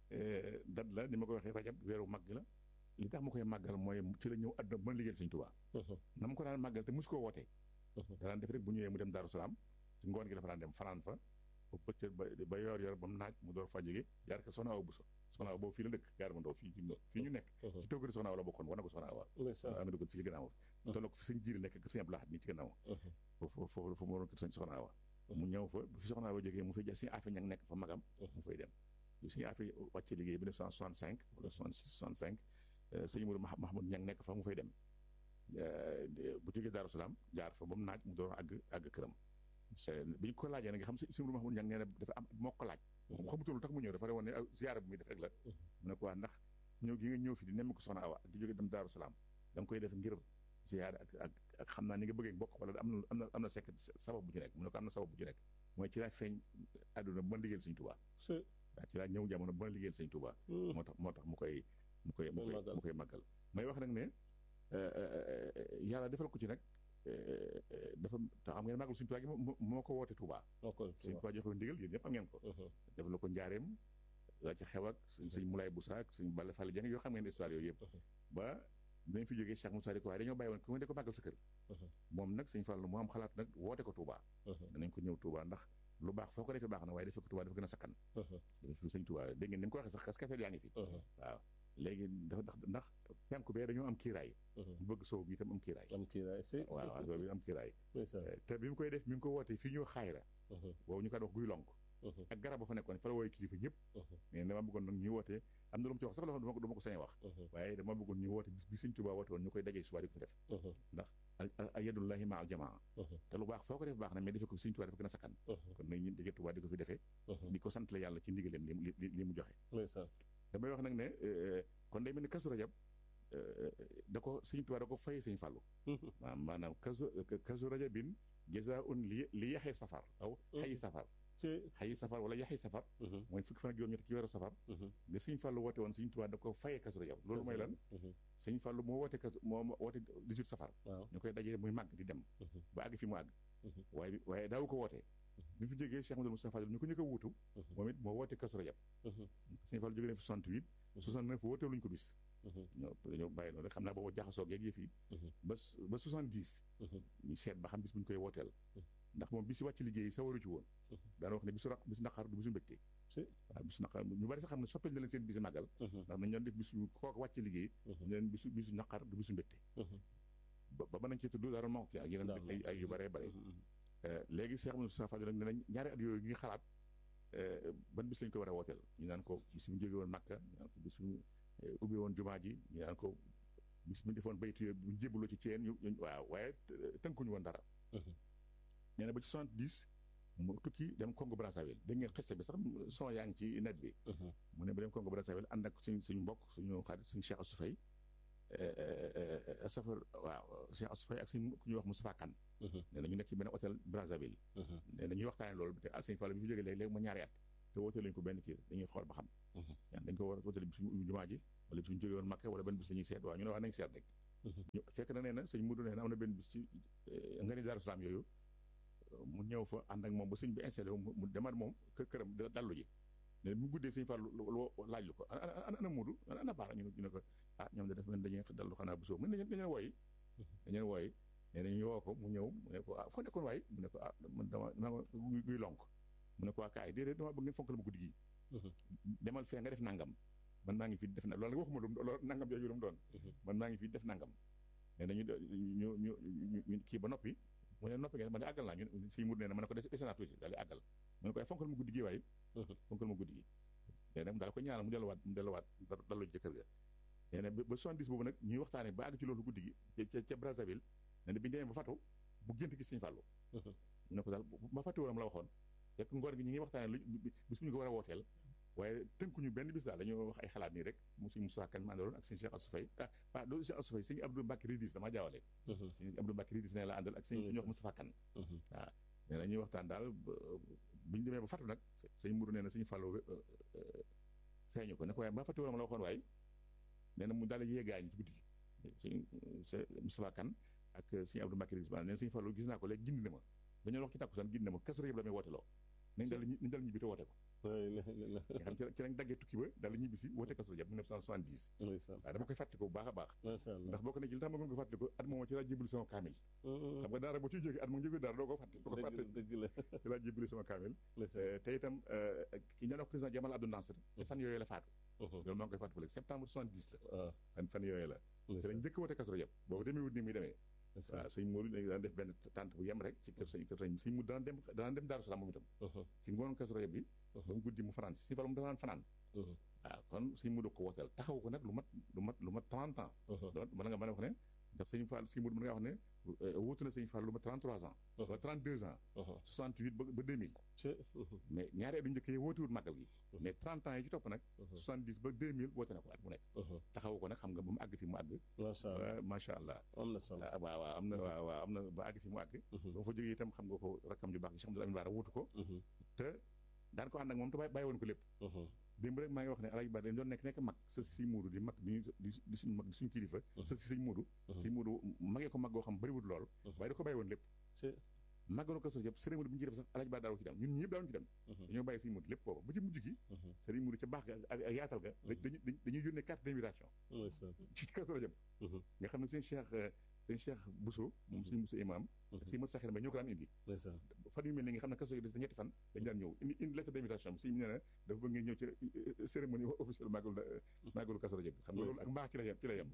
dat la ni ma ko waxee rajab weeru màgg la li tax ma koy màggal mooy ci la ñëw àdduna ba liggéeyal sëñ Touba na ma ko daan màggal te mus koo wootee daan def rek bu ñëwee mu dem Daaru Salaam ci ngoon gi dafa daan dem fanaan fa ba bëccëg ba ba yor yor ba mu naaj mu door fa jóge jaar ko soxna aw bu so soxna aw boobu fii la dëkk gaar ma ndaw fii fii ñu nekk ci toggari soxna aw la bokkoon war na ko soxna awa ama duggoon fii ci gannaaw tolloo ko fi sëñ jiiri nekk kër sëñ Abdou Lahad nii ci gannaaw foofu foofu foofu mu waroon kër sëñ soxna awa mu ñëw fa fi soxna awa jógee mu fay jël suñu affaire ña nekk fa magam mu fay dem suñu affaire wàcce liggéey bi 1965 wala 66 65 sëñ Mourou Mahmoud ña nekk fa mu fay dem bu jógee Daaru Salaam jaar fa ba mu naaj mu door àgg àgg këram bi ñu ko laajee nag nga xam si Sëñ Mahmoud Ñang nee na dafa am moo ko laaj moom xamutul lu tax mu ñëw dafa rewoon ne ziyaara bu muy def rek la mu ne ko waa ndax ñëw gi nga ñëw fi di nemmi ko soxna Awa ak di jóge dem Daaru Salaam da nga koy def ngir ziyaara ak ak ak xam naa ni nga bëggee bokk wala am na am na am na sekk sabab bu ci nekk mu ne ko am na sabab bu ci nekk mooy ci laa feeñ àdduna ba liggéeyal Sëñ Tuubaa waaw ci laa ñëw jamono ba liggéeyal Sëñ Tuubaa moo tax moo tax mu koy mu koy mu koy mu koy màggal may wax nag ne yàlla defal ko ci nag dafa te xam ngeen màggal Sëñ Tuubaa gi moo ko woote Tuubaa Sëñ Tuubaa joxe ndigal yéen ñëpp am ngeen ko def la ko njaareem la ci xew ak sëñ Moulay Boussa ak sëñ Balla Fall Dieng yoo xam ngeen histoire yooyu yëpp ba dinañ fi jógee Cheikh Moussa di ko waaye dañoo bàyyi woon ku de ko màggal sa kër moom nag sëñ Fall moo am xalaat nag woote ko Tuubaa danañ ko ñëw Tuubaa ndax lu baax foo ko defee baax na waaye defee ko Tuubaa dafa gën a sakkan dafa fi sëñ Tuubaa dégg ngeen ni mu ko waxee sax kaskafeel yaa ngi fi waaw léegi dafa ndax ndax penku bee dañoo am kiiraay bu bëgg sow bi itam am kiiraay am kiiraay si waaw waaw boobu am kiiraay te bi mu koy def mi ngi ko wootee fii ñu xaayra boobu ñu ko wax guy lonk ak garab ba fa nekkoon fa la wooye kilifa ñëpp mais dama bëggoon nag ñu wootee am na lu mu ci wax sax loo xam dama ko sañ wax waaye dama bëggoon ñu woote bis bi Sëñ Tuubaa woote woon ñu koy dajee suba di ko fi def ndax al yadullahi ma al jamaa te lu baax foo ko def baax na mais defee ko Sëñ Tuubaa dafa gën a sakkan kon nag ñu dajee Tuubaa di ko fi defee di ko sant la yàlla ci ndigalam li li mu joxe damay wax nag ne kon day mel ni Kazu Rajab da ko Sëñ Tuubaa da ko fay Sëñ Fallu maanaam Kazu Kazu Rajabin jazaa'un li li yaxee safar aw xayi safar xayi safar wala yaxi safar mooy fukki fan ak juróom ñett ci weeru safar nga Sëñ Fallu woote woon Sëñ Tuubaa da ko fayee Kazu Rajab loolu mooy lan Sëñ Fallu moo woote Kazu moo woote 18 safar ñu koy dajee muy màgg di dem ba àgg fi mu àgg waaye waaye daawu ko wootee bi fi jógee Cheikh Amadou Moustapha ñu ko njëkk a wuutu moom it moo woote Kazu Rajab Sëñ Fallu jógee na fi 68 69 wootee luñu ko bis ñoo ñoo bàyyi noonu rek xam naa boobu jaxasoo geeg yëf yi ba ba 70 ñu seet ba xam bis bu ñu koy wooteel ndax moom bisi wàcc liggéey sa waru ci woon daana wax ne bisu raq bisu naqar du bisu mbégte waaw bisu naqar ñu bari sax xam ne soppel na leen seen bisu màggal ndax nañ doon def bisu kooku wàcc liggéey ñu leen bisu bisu naqar du bisu mbégte ba ba nañ ci tudd dara moxti ak yeneen ay ay yu baree bare léegi Cheikh Amadou Moustapha nag ne nañ ñaari at yooyu ngi xalaat ban bis lañ ko war a wooteel ñu naan ko bis bu jóge woon Makka ñu naan ko bis bu ubbi woon jumaa ji ñu naan ko bis bu ñu defoon baytu yooyu bu jébbaloo ci ceen ñu waaw waaye tënkuñu woon dara nee na ba ci soixante dix mu tukki dem Congo Brazzaville dégg ngeen xeste bi sax son yaa ngi ci net bi mu ne ba dem Congo Brazzaville ànd ak suñ suñu mbokk suñu xarit suñu Cheikh Assou Faye safar waaw sëñ Assou Faye ak sëñ ku ñuy wax Moustapha Kane nee na ñu nekk ci benn hôtel Brazzaville nee na ñuy waxtaane loolu te ah sëñ Fallou bi fi jógee léegi léegi ma ñaari at te wootee lañu ko benn kii dañuy xool ba xam yaa dañ ko war a wooteel bi suñu ubbi jumaa ji wala suñu jógee woon Makka wala benn bis la ñuy seet waaw ñu ne wax nañ seet rek ñu fekk na nee na sëñ Mudu nee na am na benn bis ci nga ni Daaru Salaam yooyu mu ñëw fa ànd ak moom ba sëñ bi installé wu mu demaat moom kër këram dallu ji ne mu guddee sëñ Fallu laaj lu ko ana ana Mudu ana baara ñu ne ko ah ñoom de def mel dañuy dallu xanaa bu soo mën nañ dañu wooyi dañu wooyi nee na ñu woo ko mu ñëw mu ne ko ah foo nekkoon waay mu ne ko ah man dama dama guy lonk mu ne ko waa kaay déedéet dama bëgg ngeen fonkal ma guddi gi demal fee nga def nangam man maa ngi fi def na loolu waxuma lu loolu nangam jooju lu mu doon man maa ngi fi def nangam nee na ñu ñu ñu ñu kii ba noppi mu ne noppi ngeen ma ne àggal naa ñu si mur nee na ma ne ko dese naa tuuti daal di àggal mu ne ko ay fonkal ma guddi gi waaye fonkal ma guddi gi nee na daal ko ñaanal mu delluwaat mu delluwaat dallu jëkkër ga nee na ba soixante-dix boobu nag ñuy waxtaane ba àgg ci loolu guddi gi ca ca Brazzaville nee na bi ñu demee ba fatu bu gént gis Sëñ Fallu mu ne ko daal ma fàtte woon la waxoon fekk ngoor gi ñi ngi waxtaane lu bis bu ñu ko war a wooteel waaye tënkuñu benn bis daal dañoo wax ay xalaat nii rek mu sëñ Moussa Kane maa àndaloon ak sëñ Cheikh Assou Faye ah pas loolu Cheikh Assou Faye sëñ Abdou Mbacke Ridis damaa jaawale sëñ Abdou Mbacke Ridis ne la àndal ak sëñ ñu wax Moustapha Kane waaw nee na ñuy waxtaan daal bu ñu demee ba fatu nag sëñ Mourou nee na sëñ Fallu feeñu ko ne ko waaye ma fàtte woon ma la waxoon waaye nee na mu daal di yéegaañ ci guddi gi sëñ Moustapha Kane ak sëñ Abdou Mbacke Ridis nee na sëñ Fallu gis naa ko léegi gindi na ma dañoo wax ci tàkkusaan gindi na ma kasu yëpp la may woote loo nañ dal nañ dal ñibbi te woote ko nga xam ci lañ daggee tukki ba daal ñibbi si woote kasu yëpp 1970 waaw dama koy fàttaliku bu baax a baax ndax boo ko ne ci li tax ma gën ko fàttaliku at moom ci laa jébali sama kaamil xam nga daara boo ciy jógee at moom jógee daara doo ko fàtte doo ko fàtte dëgg la ci laa jébali sama kaamil te itam ki ñaan wax président Jamal Abdou Nasser te fan yooyu la faatu loolu maa ngi koy fàttaliku léegi septembre 70 la fan fan yooyu la te lañ njëkk woote kasu yëpp boobu demee wut nii muy demee waaw sëñ Modou dañu daan def benn tànt bu yem rek ci kër sëñ kër sëñ sëñ mu daan dem daan dem Daaru Salaam moom itam ci ngoon Kazu Rajab bi ba mu guddi mu fanaan si Fallu mu daan fanaan waaw kon sëñ Modou ko wooteel taxaw ko nag lu mat lu mat lu mat 30 ans donc mën nga mën a wax ne ndax sëñ Fall sëñ Modou mën nga wax ne wuutu na sëñ Fall lu mat 33 ans wala 32 ans 68 ba ba 2000 mais ñaari at yu njëkk yi wootiwul màggal gi mais 30 ans yi ci topp nag 70 ba 2000 woote na ko at mu nekk taxaw ko nag xam nga ba mu àgg fi mu àgg macha allah am na solo waaw waaw am na waaw waaw am na ba àgg fi mu àgg ba fa jógee itam xam nga ko rakkam ju baax gi Cheikh Amadou Amin Bara wuutu ko te daan ko ànd ak moom te bàyyi woon ko lépp démb rek maa ngi wax ne Alaaji Bara dañ doon nekk nekk mag sa si sëñ Muudu di mag di di suñu mag di suñu kilifa sa si sëñ Muudu sëñ Muudu magee ko mag goo xam bëriwul lool waaye da ko bàyyi woon lépp màggalu Kazu Rajab sëriñ Muudu bi ñu ci def sax Alaaji Bara daaw ci dem ñun ñi ñëpp daawuñu ci dem dañoo bàyyi sëñ Muudu lépp booba ba ci mujj gi sëriñ Muudu ca baax ga ak yaatal ga dañuy yónnee carte d'invitation ci Kazu Rajab nga xam ne seen Cheikh sëñ Cheikh Bousso moom suñu Bousso imam si ma saxir ba ñoo ko daan indi fan yu mel ni nga xam ne Kazu Rajab des ñetti fan dañu daan ñëw indi indi lettre d'invitation si nee na dafa bëgg ngeen ñëw ci cérémonie officielle màggalu màggalu Kazu Rajab bi xam nga loolu ak mbaax ci la yem ci la yem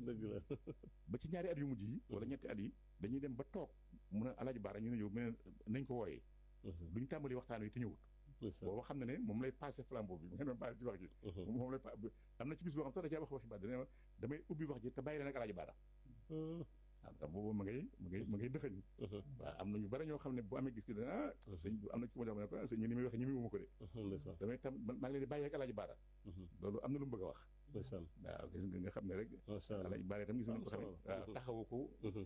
ba ci ñaari at yu mujj yi wala ñetti at yi dañuy dem ba toog mun a Alaaji Bara ñu ne ñëw mais nañ ko wooyee duñ tàmbali waxtaan wi te ñëwut booba xam na ne moom lay passé flambeau bi ngeen doon passé ci wax ji moom lay am na ci bis boo xam sax da caa wax waxi Bara dane damay ubbi wax ji te bàyyi leen ak Alaaji Bara waaw ndax boobu ma ngay ma ngay ma ngay dëxëñ waaw am na ñu bari ñoo xam ne bu amee gis gi dana ah sëñ am na ci ma jox ne ko sëñ ñu ni muy waxee ñu muy wuma ko de damay tam maa ngi leen di bàyyi ak Alaaji Bara loolu am na lu mu bëgg a wax waaw gis nga nga xam ne rek Alaaji Bara itam gis nañ ko tamit waaw taxawu ko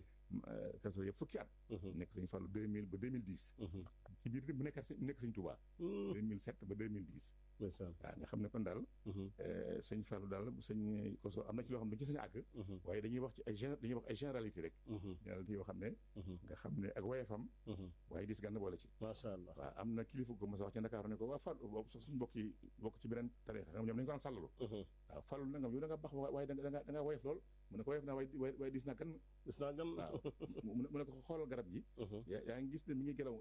Kazu Rajab fukki at nekk sëñ Fallu 2000 ba 2010 ci biir bu nekk nekk sëñ Touba 2007 ba 2010 waaw nga xam ne kon daal sëñ Fallu daal sëñ Koso am na ci loo xam ne dañu ci sañ àgg waaye dañuy wax ci ay dañuy wax ay généralité rek généralité yoo xam ne nga xam ne ak woyefam waaye dis gànn boole ci macha allah waaw am na kilifa ko mos a wax ci Ndakaaru ne ko waa Fallu boobu sax suñu mbokk yi bokk ci beneen tariix ñoom dañu ko daan sàllalu waaw Fallu nangam yow da nga baax waaye da nga da nga woyef lool mu ne ko woyef naa waaye waaye dis naa gan dis naa gan waaw mu ne ko xoolal garab gi yaa ngi gis ne mi ngi gelaw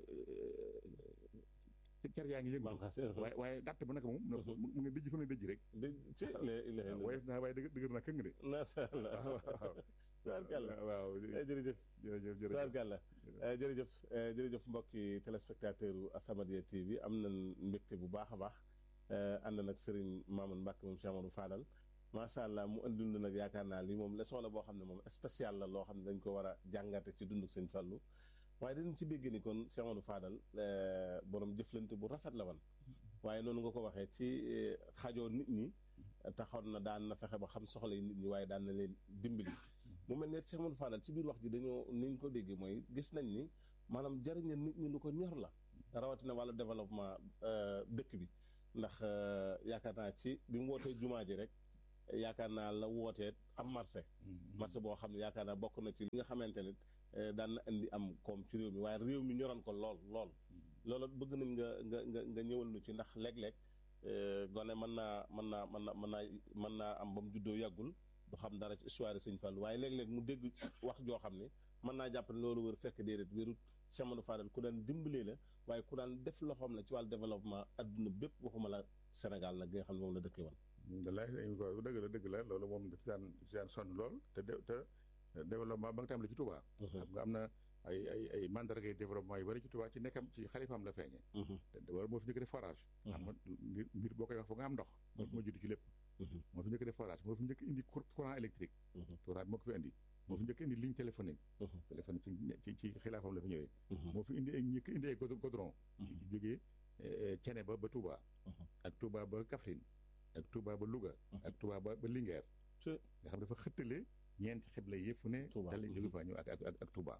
ci ker yaa ngi yëngu waaye waaye dàtt ba naka moom mu ngi dëjj fa mu ne dëjj rek woyef naa waaye dëgër naa këng de macha allah tubaarkàlla waaw jërëjëf jërëjëf jërëjëf tubaarkàlla jërëjëf jërëjëf mbokki téléspectateur u As-Samadiyya TV am nañ mbégte bu baax a baax ànd nag Serigne Mamoune Mbacke moom Cheikh Amadou Fadal macha allah mu andil nag yaakaar naa lii moom leçon la boo xam ne moom spécial la loo xam ne dañ ko war a jàngate ci dunduk Sëñ Fallu waaye dañu ci dégg ni kon Cheikh Amadou Fadal borom jëflante bu rafet la wan waaye noonu nga ko waxee ci xajoo nit ñi taxoon na daan na fexe ba xam soxla yi nit ñi waaye daan na leen dimbali mu mel ne Cheikh Amadou Fadal ci biir wax ji dañoo ni ñu ko déggee mooy gis nañ ni maanaam jariñal nit ñi lu ko ñor la rawatina wàllu développement dëkk bi ndax yaakaar naa ci bi mu wootee jumaa ji rek yaakaar naa la wootee am marché marché boo xam ne yaakaar naa bokk na ci li nga xamante ne daan na indi am koom ci réew mi waaye réew mi ñoroon ko lool lool loolu bëgg nañ nga nga nga nga ñëwal nu ci ndax léeg-léeg gone mën naa mën naa mën na mën naa mën naa am ba mu juddoo yàggul du xam dara ci histoire Sëñ Fallu waaye léeg-léeg mu dégg wax joo xam ne mën naa jàpp ne loolu wër fekk déedéet wérut Cheikh Amadou Fadal ku daan dimbalee la waaye ku daan def loxoom la ci wàllu développement adduna bépp waxuma la Sénégal nag gi nga xam ne moom la dëkkee woon wallaay ko dëgg la dëgg la loolu moom daf daan daf daan sonn lool te te développement ba nga tàmbali ci Touba xam nga am na ay ay ay mandargay développement yu bari ci Touba ci nekkam ci xalifaam la feeñee te wala moo fi njëkk def forage xam nga mbir boo koy wax foog nga am ndox moo jiitu ci lépp moo fi njëkk def forage moo fi njëkk indi courant électrique courant moo ko fi indi moo fi njëkk indi ligne téléphonique téléphonique ci ci xilaafam la fi ñëwee moo fi indi ay njëkk indi ay goudron jógee Cene ba ba Touba ak Touba ba Kaffrine ak Touba ba Louga ak Touba ba ba Linguère nga xam dafa xëttale ñeenti xibla yëpp fu ne dal jóge fa ñëw ak ak ak Touba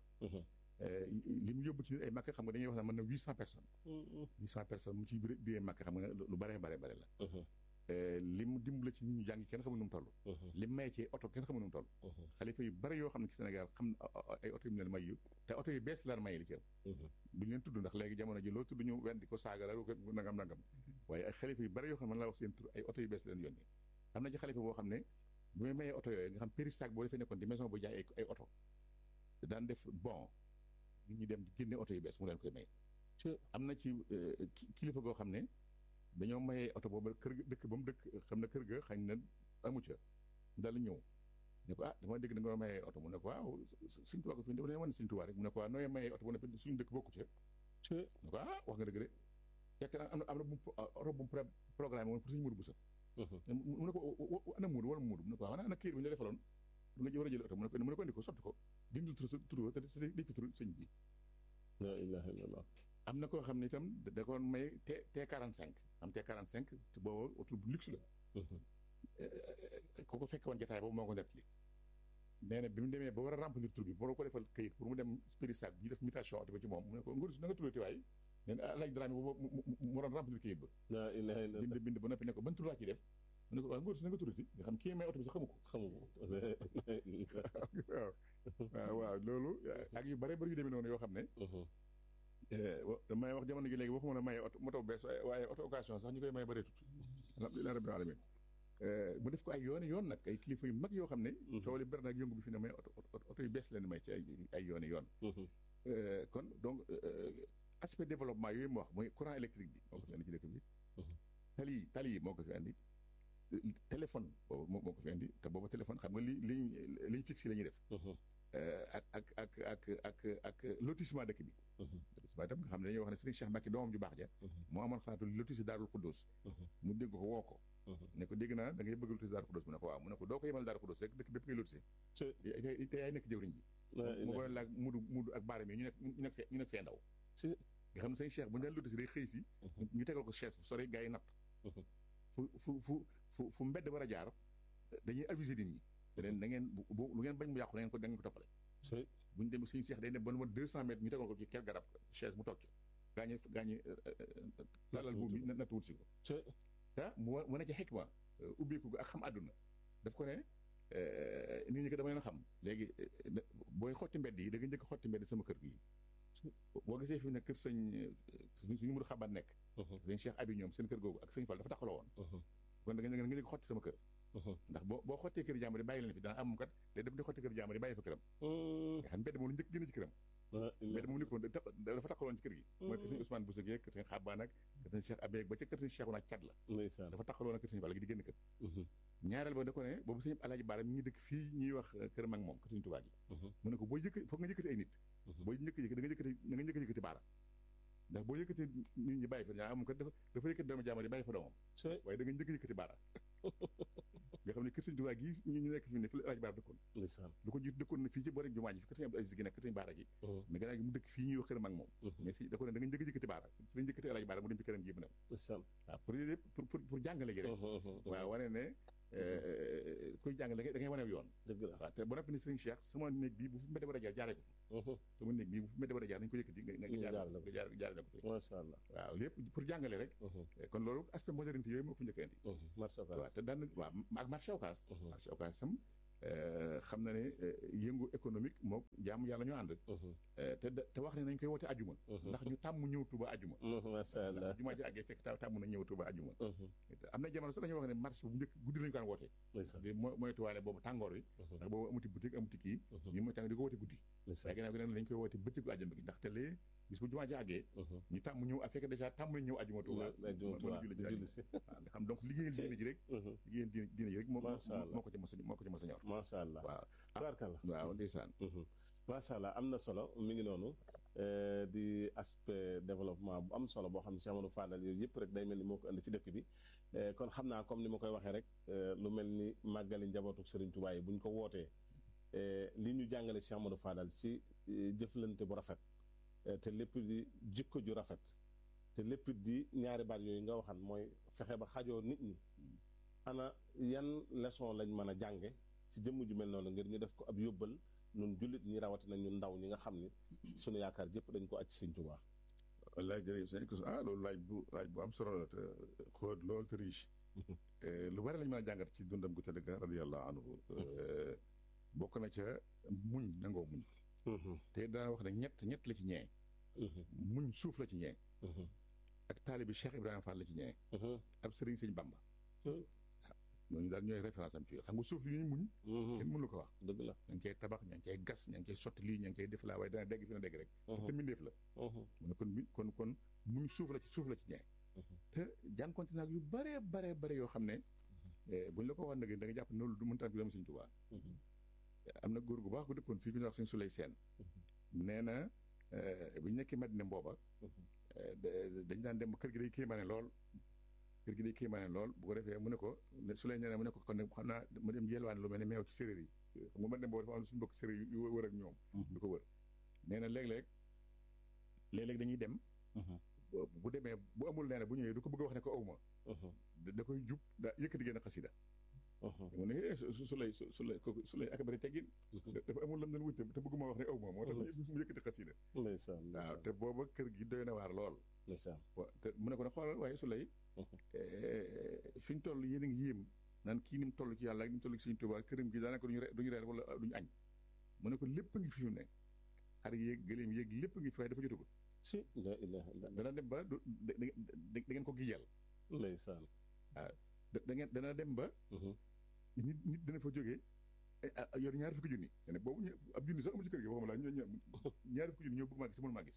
li mu yóbbu ci ay màkk xam nga dañuy wax ne mën na huit cent personnes huit cent personnes mu ci biir biir màkk xam nga lu bare bare bare la li mu dimbale ci nit ñu jàng kenn xamul nu mu toll li mu maye ci oto kenn xamul nu mu toll xalifa yu bari yoo xam ne ci Sénégal xam ay oto yu mu leen may yu te oto yu bees laan maye li ci ëpp duñu leen tudd ndax léegi jamono ji loo tudd ñu wen di ko saaga la ko nangam nangam waaye ay xalifa yu bari yoo xam ne mën laa wax seen tur ay oto yu bees leen yónni am na ci xalifa boo xam ne bu may mayee oto yooyu nga xam péristac boo defee nekkoon di maison bu jaay ay oto daan def bon nit ñi dem génne oto yu bees mu leen koy may am na ci kilifa goo xam ne dañoo mayee oto boobu kër dëkk ba mu dëkk xam na kër ga xañ na amu ca daal ñëw ne ko ah dama dégg da nga mayee oto mu ne ko waaw suñ tubaab ko fi dafa wane suñ tubaab rek mu ne ko waaw nooy mayee oto bu ne suñu dëkk bokku ca ne ko ah wax nga dëgg de fekk na am na am na bu oto bu mu programme woon pour suñu mudu bu sa mu ne ko ana muudu wala muudu mu ne ko waaw ana kër bi ñu la defaloon du nga war a jël oto mu ne ko mu ne ko indi ko sotti ko dindil tur tur te def ci tur sëñ bi la ilaha illallah am na koo xam ne itam da ko may T T45 am T45 te boobu oto bu luxe la ku ko fekk woon jotaay boobu moo ko nettali nee na bi mu demee ba war a remplir tur bi boo ko defal këyit pour mu dem Spirisac ñu def mutation oto ba ci moom mu ne ko ngóor si na nga tuddati waay nee na laaj daraami boobu mu doon remplir këyit ba la ilaha illallah bind bind ba noppi ne ko ban tur laa ci def mu ne ko waaw ngóor si na nga tuddati nga xam kii may oto bi sax xamu ko xamu ko waaw waaw waaw loolu ak yu bare bari yu demee noonu yoo xam ne damay wax jamono gi léegi waxuma la maye oto moto bees waaye oto occasion sax ñu koy maye bareetut alhamdulilah rabbil alamin mu def ko ay yooni yoon nag ay kilifa yu mag yoo xam ne coow li bari nag yëngu bi fi ne may oto oto yu bees leen may ci ay ay yooni yoon kon donc aspect développement yooyu mu wax mooy courant électrique bi moo ko fi indi ci dëkk bi tali yi tali yi moo ko fi indi téléphone boobu moo ko fi indi te boobu téléphone xam nga li liñ liñ fixé la ñuy def ak ak ak ak ak ak lotissement dëkk bi lotissement itam nga xam ne dañuy wax ne Serigne Cheikh Mbacke doomam ju baax ja moo amoon xalaatu lotissé Daarul Xuddoos mu dégg ko woo ko ne ko dégg naa da ngay bëgg lotissé Daarul Xuddoos mu ne ko waaw mu ne ko doo ko yemal Daarul Xuddoos rek dëkk bépp ngay lotissé te yaay nekk jëwriñ ji mu boole laag mudu mudu ak baara mi ñu nekk ñu nekk ñu nekk seen ndaw nga xam ne Serigne Cheikh bu ñu daan lotissé day xëy si ñu tegal ko chaise fu sori gars yi natt fu fu fu fu fu mbedd war a jaar dañuy aviser nit ñi beneen da ngeen bu lu ngeen bañ mu yàqu da ngeen ko da ngeen ko toppale bu ñu dem suñu seex day dem ba nu ma deux cent mètres ñu tegal ko ci ker garab chaise mu toog ci gaañu gaañu lalal buum bi natt wut si ko ah mu mu ne ci xikma ubbeeku ak xam àdduna daf ko ne nit ñi ko dama leen xam léegi booy xotti mbedd yi da nga njëkk xotti mbedd sama kër gi boo gisee fi ne kër sëñ suñu muru xabaat nekk sëñ Cheikh Abi ñoom seen kër googu ak sëñ Fall dafa taxaloo woon kon da nga nga njëkk xotti sama kër ndax boo boo xottee kër jàmbur yi bàyyi leen fi dana am kat day def di xotti kër jàmbur yi bàyyi fa këram nga xam mbedd moom lu njëkk génn ci këram mbedd moom nekkoon dafa taxaloon ci kër gi mooy kër sëñ Ousmane Bousso kër sëñ Xabaan ak kër sëñ Cheikh Abé ba ca kër sëñ Cheikh naa cat la dafa taxaloon ak kër sëñ Fall gi di génn kër ñaareel ba da ko ne boobu sëñ Alaaji Baara mi ngi dëkk fii ñuy wax kër mag moom kër sëñ Tuubaa gi mu ne ko boo yëkk foog nga yëkkati ay nit boo njëkk yëkkati da nga yëkkati da nga njëkk yëkkati baara ndax boo yëkkati nit ñi bàyyi fa ñaa am kat dafa dafa yëkkati doomu jaamar yi bàyyi fa doomam waaye da nga njëkk yëkkati baara nga xam ne kër sëñ Tuubaa gi ñu nekk fi ne fi la Alaaji Baara dëkkoon lu ko jiitu dëkkoon na fii ci boori jumaa ji fi kër sëñ Abdou Aziz gi nekk kër sëñ Baara gi mais gannaaw gi mu dëkk fii ñuy wax kër mag moom mais si da ko ne da nga njëkk yëkkati baara fi la njëkkati Alaaji Baara mu dem ci këram gi mu dem waaw pour pour pour jàngale gi rek waaw wane ne kuy jàng da ngay da ngay wane yoon dëgg la waaw te bu noppi ni sëriñ Cheikh sama néeg bii bu fi mbedd war a jaar jaaree ko fi sama néeg bii bu fi mbedd war a jaar nañu ko yëkkati nga nga Ñu jaar jaarale ko. nga jaar jaarale ko fi macha allah waaw lépp pour jàngale rek kon loolu aspect modernité yooyu moo ko fi njëkk a indi macha allah waaw te daan waaw ak marché occas marché occas sam xam na ne yëngu économique moom jaamu yàlla ñoo ànd te da- te wax ne nañ koy woote ajuma ndax ñu tàmm ñëw tuba ajuma macha allah ndax jumaa ji àggee fekk ta- tàmm na ñëw tuba ajuma am na jamono sax dañuy wax ne marché bu njëkk guddi lañu ko daan woote ndeysaan di mo- moytuwaale boobu tàngoor wi ndax boobu amuti boutique amuti kii ñu mooy tàng di ko woote guddi waaye ginnaaw gi nag lañ koy woote bëccëgu ajuma gi ndax te lee bis bu jumaa ji àggee ñu tàmm ñëw a fekk dèjà tàmm nañ ñëw ajuma tuba mën a julli ci ajuma si waaw nga xam donc liggéeyal diine ji rek liggéeyal diine diine ji rek moo Masha Allah. moo ko ci mos a moo ko ci mos a ñor macha allah waaw tubaarkalla waaw ndeysaan macha allah am na solo mi ngi noonu eh, di aspect développement bu am solo boo xam ne Cheikh Amadou Fadal yooyu yëpp rek day mel ni moo ko indi ci dëkk bi Eh, kon xam naa comme ni ma koy waxee rek eh, lu mel ni màggali njabootu Serigne Touba yi bu ñu ko wootee eh, li ñu jàngale Cheikh Amadou Fadal ci eh, jëflante bu rafet eh, te lépp di jikko ju rafet te lépp di ñaari baat yooyu nga waxan mooy fexe ba xajoo nit ñi ana yan leçon lañ mën a jànge ci jëmm ju mel noonu ngir ñu def ko ab yóbbal ñun jullit ñi rawatina ñun ndaw ñi nga xam ni sunu yaakaar jëpp dañ ko aj Sëñ Tuubaa wallaay jërëjëf sëñ Kousou ah loolu laaj bu laaj bu am solo la te xóot lool te riche lu bari lañ mën a jàngat ci dundam gu tëdd ga radiyallahu anhu Eh, bokk na ca muñ nangoo muñ te dana wax ne ñett ñett la ci ñee muñ suuf la ci ñee ak taalibi Cheikh Ibrahima Fall la ci ñee ab sëriñ sëñ Bamba Hmm. ñooñu daal ñooy référence am ci xam nga suuf li ñuy muñ kenn mënu ko wax dëgg la ña ngi koy tabax ña ngi koy gas ña ngi koy sotti lii ña ngi koy def laa waaye dana dégg fi na dégg rek te mbindeef la mu ne kon mi kon kon muñ suuf la ci suuf la ci ñee te jànkonte naag yu bare bare bare yoo xam ne eh, buñ la ko wax nag da nga jàpp ne loolu du mënta am ci doomu Sëñ Tuubaa am na góor gu baax gu dëkkoon fii ku ñuy wax Sëñ Suley Seen nee na eh, bu ñu nekkee Madina mbooba eh, da- dañ daan dem ba kër gi day kéemaane lool kër gi day kéemaane lool bu ko defee mu ne ko ne Suley nee na mu ne ko kon nag xam naa mu dem yelwaane lu mel ne meew ci séréer yi xam nga Madina mbooba dafa am suñu mbokk séréer yu wër ak ñoom du ko wër nee na léeg-léeg léeg-léeg dañuy dem bu bu demee bu amul nee na bu ñëwee du ko bëgg a wax ne ko awma da da koy jub da yëkkati génn xasida mu ne eh, su su lay su lay kooku su lay ak bari teggin dafa amul lam doon wut te bëgguma wax ne aw ma moo tax mu yëkkati xasida ndeysaan waaw ndeysaan te booba kër gi doy na waar lool ndeysaan wa- te mu ne ko ne xoolal waaye su lay fi ñu toll yéen a ngi yéem naan kii ni mu toll ci yàlla ak ni mu toll ci Sëñ Tuubaa këram gi daanaka duñu re- duñu reer wala duñu añ mu ne ko lépp a ngi fi mu ne xar yéeg gëléem yéeg lépp a ngi fi waaye dafa jotagul si la ilaha illa dana dem ba du da da da ngeen ko gijal ndeysaan da da ngeen dana dem ba nit nit dana fa jógee eh, ah, yor ñaari fukki junni te ne boobu ñu ab junni sax amul ci kër gi waxuma la ñu ñu- ñaari fukki junni ñoo bëgg maa gis mënu maa gis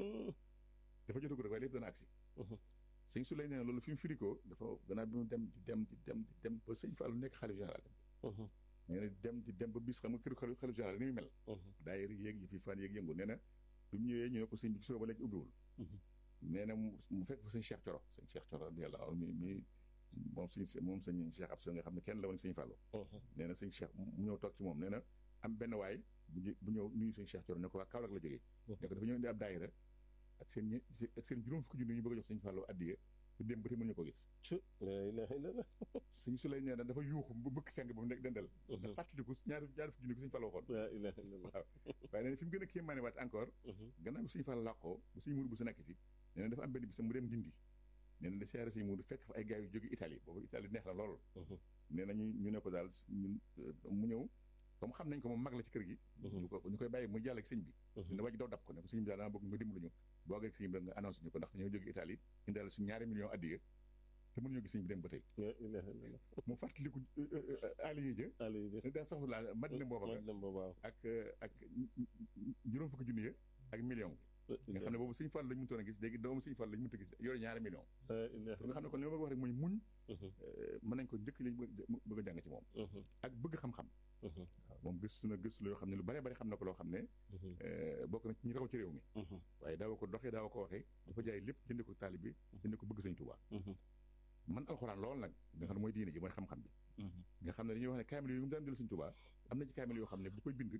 dafa jotagul rek waaye lépp dana agsi sëñ su lay nee na loolu fi mu firikoo dafa gannaaw bi mu dem di dem di dem di dem ba sëñ Fallou nekk xalif général nee na dem di dem ba bis xam nga kër xalif xalif général ni muy mel daayira yéeg yi fi fan yéeg yëngu nee na bi mu ñëwee ñu ne ko sëñ bi gisoo ba léegi ubbiwul nee na mu mu fekk fa sëñ Cheikh Coro sëñ Cheikh Coro yàlla aw mi mi moom sëñ moom sëñ Cheikh Absa nga xam ne kenn la woon sëñ Fallou nee na sëñ Cheikh mu ñëw toog ci moom nee na am benn waay bu ñu bu ñëw nuyu sëñ Cheikh Coro ne ko waa Kaolack la jógee ne ko dafa ñëw indi ab daayira ak seen ñe ak seen juróom fukki junni ñu bëgg a jox sëñ Fallou addiye te dem ba tey mënuñu ko gis ci la ilaha illa sëñ su lay nee na dafa yuuxu bu bëkk seng ba mu nekk dendal nga fàttaliku ñaari ñaari fukki junni ko sëñ Fallou waxoon la ilaha illa waaye nee na fi mu gën a kéemaane waat encore gannaaw bi sëñ Fallou làqoo bu sëñ Mourou bu sa nekk fi nee na dafa am benn bis mu dem Ndindi nee na da siyaare sëñ Mourou fekk fa ay gars yu jóge Italie boobu Italie neex na lool nee na ñu ñu ne ko daal ñun mu ñëw comme xam nañ ko moom mag la ci kër gi ñu ko ñu koy bàyyi muy jàll ak sëñ bi dina wàcc daw dab ko ne ko sëñ bi daal dama bëgg nga dimbalu ñu boo ak sëñ bi nga annoncé ñu ko ndax dañoo jóge Italie indaale suñu ñaari millions addiya te mënuñoo gis sëñ bi dem ba tey la ilaha illa mu fàttaliku aliye ja ali di ne daa soxla laa madina booba ma dem ba waaw ak ak juróom fukki junni ya ak million nga xam ne boobu sëñ Fall lañ mëntoon a gis léegi doomu sëñ Fall lañ mënta gis yore ñaari million la ilaha nga xam ne kon li ma bëgg wax rek mooy muñ illa mën nañ ko njëkk lañ bëgg a jàng ci moom ak bëgg xam-xam waaw moom gëstu na gëstu la yoo xam ne lu bare bari xam na ko loo xam ne bokk na ci ñi raw ci réew mi waaye daawa ko doxee daawa ko waxee dafa jaay lépp jënd ko taalib bi jënd ko bëgg sëñ Tuubaa man alxuraan lool nag nga xam ne mooy diine ji mooy xam-xam bi nga xam ne dañuy wax ne kaamil yooyu mu daan jël sëñ Tuubaa am na ci kaamil yoo xam ne bu koy bind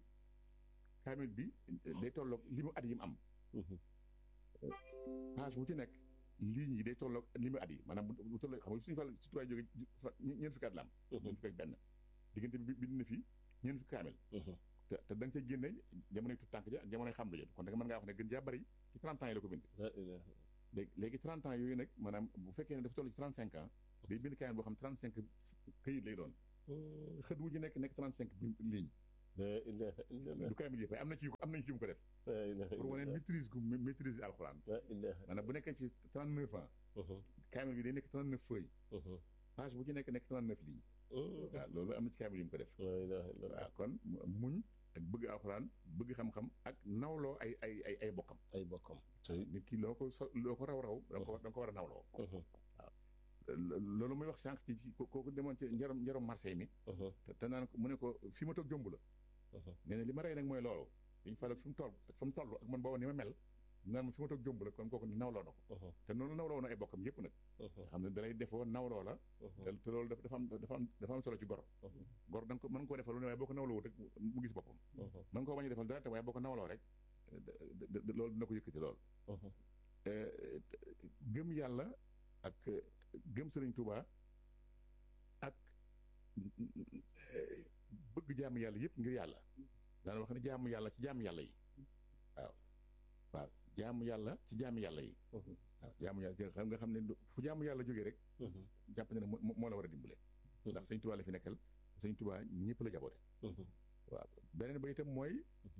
kaamil bi day tolloog li mu at yi mu am page bu ci nekk ligne yi day tolloog li mu at yi maanaam bu tolloo xam nga suñu fàll si tuwaay jóge ñeent fukki at la am ñeent fukki ak benn diggante bi bind na fi ñeent fukki kaamel te te da nga cay génne jamonoy tut tànk ja ak jamonoy xam la kon da nga mën ngaa wax ne gën jaa bari ci 30 ans yi la ko bind léegi léegi 30 ans yooyu nag maanaam bu fekkee ne dafa toll ci 35 ans day bind kaamel boo xam 35 këyit lay doon xët wu ci nekk nekk 35 ligne du kaamil yëpp am na ci am nañu ci yu mu ko def pour wane maîtrise gu maîtrise alxuraan maanaam bu nekkee ci 39 ans kaamil bi day nekk 39 feuilles page bu ci nekk nekk 39 lignes waaw loolu am na ci kaamil yu mu ko def waaw kon muñ ak bëgg alxuraan bëgg xam-xam ak nawloo ay ay ay ay bokkam ay bokkam nit ki loo ko so loo ko raw raw da nga ko da nga ko war a nawloo waaw loolu muy wax sànq ci ci kooku demoon ci njarom njarom marché mi te naan mu ne ko fi ma toog jomb la nee na li ma rey nag mooy loolu dañu fàle fi mu toll ak fa mu toll ak man booba ni ma mel naan ma fi ma toog jomb la kon kooku nawloo na ko te noonu nawloo na ay bokkam yëpp nag xam ne dalay defoo nawloo la te loolu dafa am dafa am dafa am solo ci gor gor da nga ko mën nga koo defal lu ne waaye boo ko nawloo rek mu gis boppam mën nga koo bañ a defal dara te waaye boo ko nawloo rek loolu dina ko yëkkati lool gëm yàlla ak gëm sëriñ Tuubaa ak bëgg jaamu yàlla yëpp ngir yàlla daana wax ne jaamu yàlla ci jaamu yàlla yi waaw waaw jaamu yàlla ci jaamu yàlla yi waaw jaamu yàlla xam nga xam ne fu jaamu yàlla jógee rek jàpp ne ne moo la war a dimbale ndax sëñ Tuubaa la fi nekkal sëñ Tuubaa ñëpp la jaboote waaw beneen ba itam mooy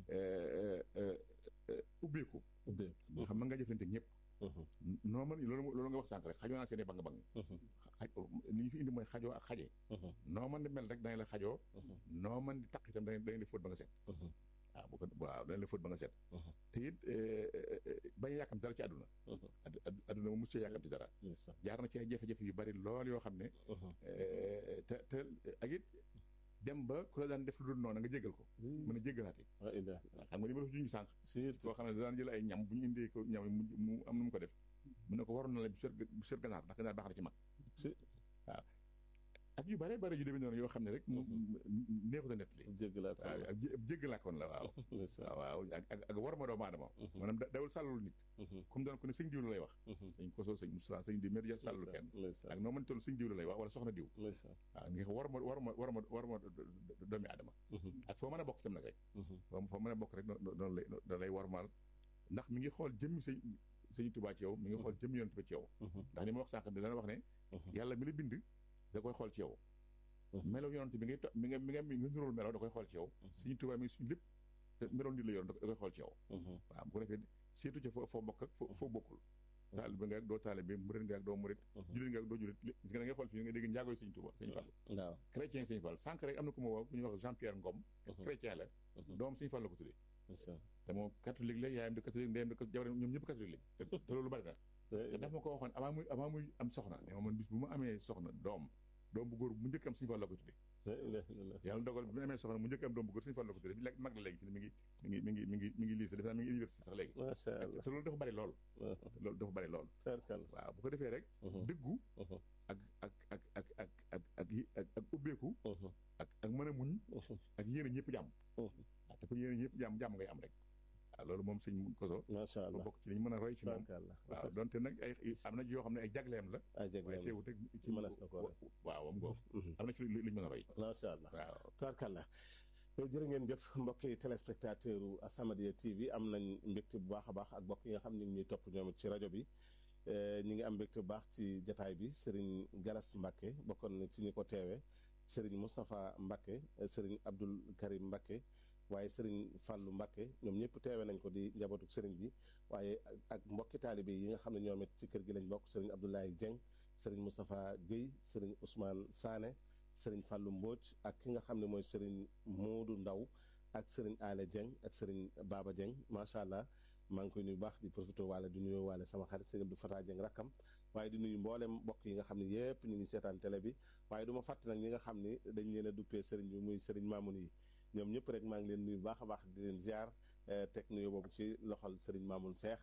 ubbeeku nga xam mën nga jëflante ñëpp noo man loolu loolu nga wax sànq rek xajoo naa seeni bang bang xaj li ñu fi indi mooy xajoo ak xaje noo man di mel rek danañ la xajoo noo man di taq itam danañ danañ la fóot ba nga set waaw bu ko waaw danañ la fóot ba nga set te it bañ a yàkkamti dara ci àdduna àdduna mu muccee yàkkamti dara jaar na ci ay jafe-jafe yu bari lool yoo xam ne te te ak it dem ba ku la daan def lu dul noonu nga jégal ko mën a jégalaate xam nga li ma def juñu sànq koo xam ne daan jël ay ñam bu ñu indee ko ñam mu am nu mu ko def mu ne ko waroon na la bu seet ganaar ndax ganaar baax na ci mag waaw ak yu bare bare yu demee noonu yoo xam ne rek neexut a nettali jéggalaat waaw ak jéggalaakoon la waaw waaw ak ak war ma doomu aadama maanaam dawul sàllalu nit comme doon ko ne sëñ diw la lay wax sëñ koso sëñ Moussa sëñ diw mais sàllalu kenn ak noo mën toll sëñ diw la lay wax wala soxna diw waaw nga war ma war ma war ma war ma doomi aadama ak foo mën a bokk itam nag rek foo mën a bokk rek noonu lay da lay warmaal ndax mi ngi xool jëmmi sëñ sëñ Tuubaa ci yow mi ngi xool jëmmi yonent ba ci yow ndax ni ma wax sànq dana wax ne yàlla mi la bind da koy xool ci yow melo yonent bi ngay mi nga mi nga mi nga nuróol melo da koy xool ci yow suñu tubaab mi suñu lépp te meloon nit la yor da koy xool ci yow waaw bu ko defee seetu ca foo bokk ak foo bokkul taalibe nga ak doo taalibe murit nga ak doo murit jullit nga ak doo jullit gis nga da ngay xool fii nga dégg njaagoy sëñ Tuubaa sëñ Fall waaw chrétien sëñ Fall sànq rek am na ku ma woo ku ñuy wax Jean Pierre Ngom chrétien la doom sëñ Fall la ko tuddee te moom catholique la yaayam di catholique ndeyam di jabar ñoom ñëpp catholique lañ te loolu bari na te daf ma ko waxoon avant muy avant muy am soxna ne ma man bis bu ma amee soxna doom doom bu góor mu njëkk am suñu Fall la ko tuddee yàlla dogal bi mu amee soxna mu njëkk am doom bu góor suñu Fall la ko tuddee bi léegi mag la léegi fi ne mi ngi mi ngi mi ngi mi ngi mi ngi lycée defe naa mi ngi université sax léegi macha allah te loolu dafa bari lool loolu dafa bari lool waaw bu ko defee rek dëggu ak ak ak ak ak ak ak ak ak ubbeeku ak ak mën a muñ ak yéene ñëpp jàmm waaw te ko yéene ñëpp jàmm jàmm ngay am rek waaw loolu moom sëñ koso macha allah bokk ci li ñu mën a roy ci moom waaw donte nag ay am na yoo xam ne ay jagleem la ay jagleem waaye teewut rek ci mënees na ko def waaw am ngoo am na ci lu ñu mën a roy macha allah waaw tabarkalla jërë ngeen jëf mbokki téléspectateur u As-Samadiyya TV am nañ mbégte bu baax a baax ak mbokk yi nga xam ne ñu ngi ñuy topp ñoom ci rajo bi ñu ngi am mbégte bu baax ci jataay bi Serigne Galas Mbacke bokkoon na ci ñi ko teewee Serigne Moustapha Mbacke Serigne Abdoul Karim Mbacke waaye Serigne Fallou Mbacke ñoom ñëpp teewe nañ ko di njabootu Serigne bi waaye ak mbokki taalibe yi nga xam ne ñoom it ci kër gi lañ bokk Serigne Abdoulaye Dieng Serigne Moustapha Guèye Serigne Ousmane Sané Serigne Fallou Mbodj ak ki nga xam ne mooy Serigne Modou Ndaw ak Serigne Ale Dieng ak Serigne Baba Dieng macha allah maa ngi koy nuyu baax di profité waale di nuyu waale sama xarit Serigne Abdou Fatah Dieng rakkam waaye di nuyu mboolem mbokk yi nga xam ne yépp ñu ngi seetaan télé bi waaye du ma fàtte nag ñi nga xam ni dañ leen a duppee Serigne bi muy Serigne Mamoun yi ñoom ñëpp rek maa ngi leen nuyu baax a baax di leen ziar teg nuyu boobu ci loxol Serigne Mamoun Seex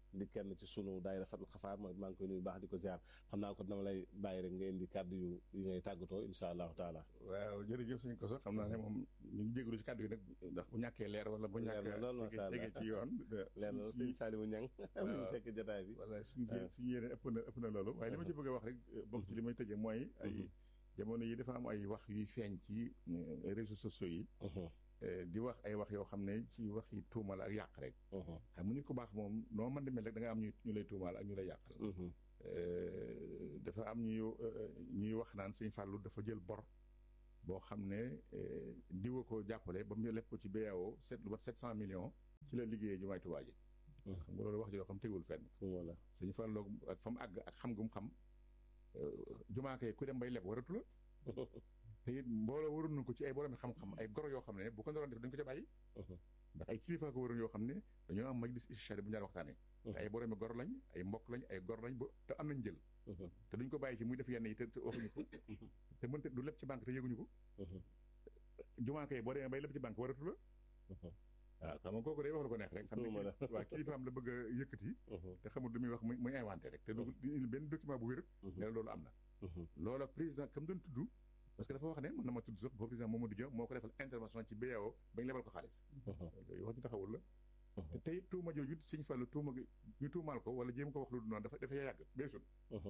di kenn ci sunu daayira Fatul Xafaar mooy maa ngi koy nuyu baax di ko ziar xam naa ko dama lay bàyyi rek nga indi kàddu yu yi ngay tàggatoo incha allahu taala waaw jërëjëf suñ ko sax xam naa ne moom ñu ngi jégalu ci kàddu yi nag ndax bu ñàkkee leer wala bu Leer na lool, ñàkk macha allah. jege ci yoon leer na sëñ Saliou Niang mu fekk jotaay bi wala suñu suñu yéene ëpp na ëpp na loolu waaye li ma ci bëgg a wax rek bokk ci li may tëjee mooy ay jamono yi dafa am ay wax yuy feeñ ci euh, réseaux sociaux yi euh, di wax ay wax yoo xam ne ci wax yi tuumal ak yàq rek xam nga nit ku baax moom noo mën di mel rek da nga am ñu ñu lay tuumaal ak ñu lay yàqal Euh, dafa am ñuy euh, ñuy wax naan sëñ Fallou dafa jël bor boo xam ne euh, diwa ko jàppale ba mu leb ko ci BAO sept lu mat sept cent millions ci la liggéeyee jumaay Tuubaa ji xam nga loolu wax ji yoo xam tegul fenn voilà sëñ Fallou ak fa mu àgg ak xam gu mu xam jumaa kay ku dem bay leb waratu la te it mbooloo waroon nañu ko ci ay borom xam-xam ay goro yoo xam ne bu ko naroon def dañu ko ca bàyyi ndax ay kilifa ko waroon yoo xam ne dañoo am majlis istishari bu ñu daan waxtaanee te ay boroomi gor lañ ay mbokk lañ ay gor lañ ba te am nañ jël te duñ ko bàyyi ci muy def yenn yi te te waxuñu ko te mënta du lépp ci banque te yëguñu ko jumaa kay boo demee bay lépp ci banque waratu la waaw xam nga kooku day wax lu ko neex rek xam ne Tuuma la. kii- waa kilifaam la bëgg a yëkkati te xamul lu muy wax muy muy inventé rek te du du indi benn document bu wér ne la loolu am na loola président comme doon tudd parce que dafa wax ne mën na ma tudd sax boo président Mamadou Dia moo ko defal intervention ci BAO bañ lebal ko xaalis yooyu wax ñu taxawul la te tey tuuma jooju Sëñ Fallu tuuma gi ñu tuumaal ko wala jéem ko wax lu dul noonu dafa dafa yàgg beesul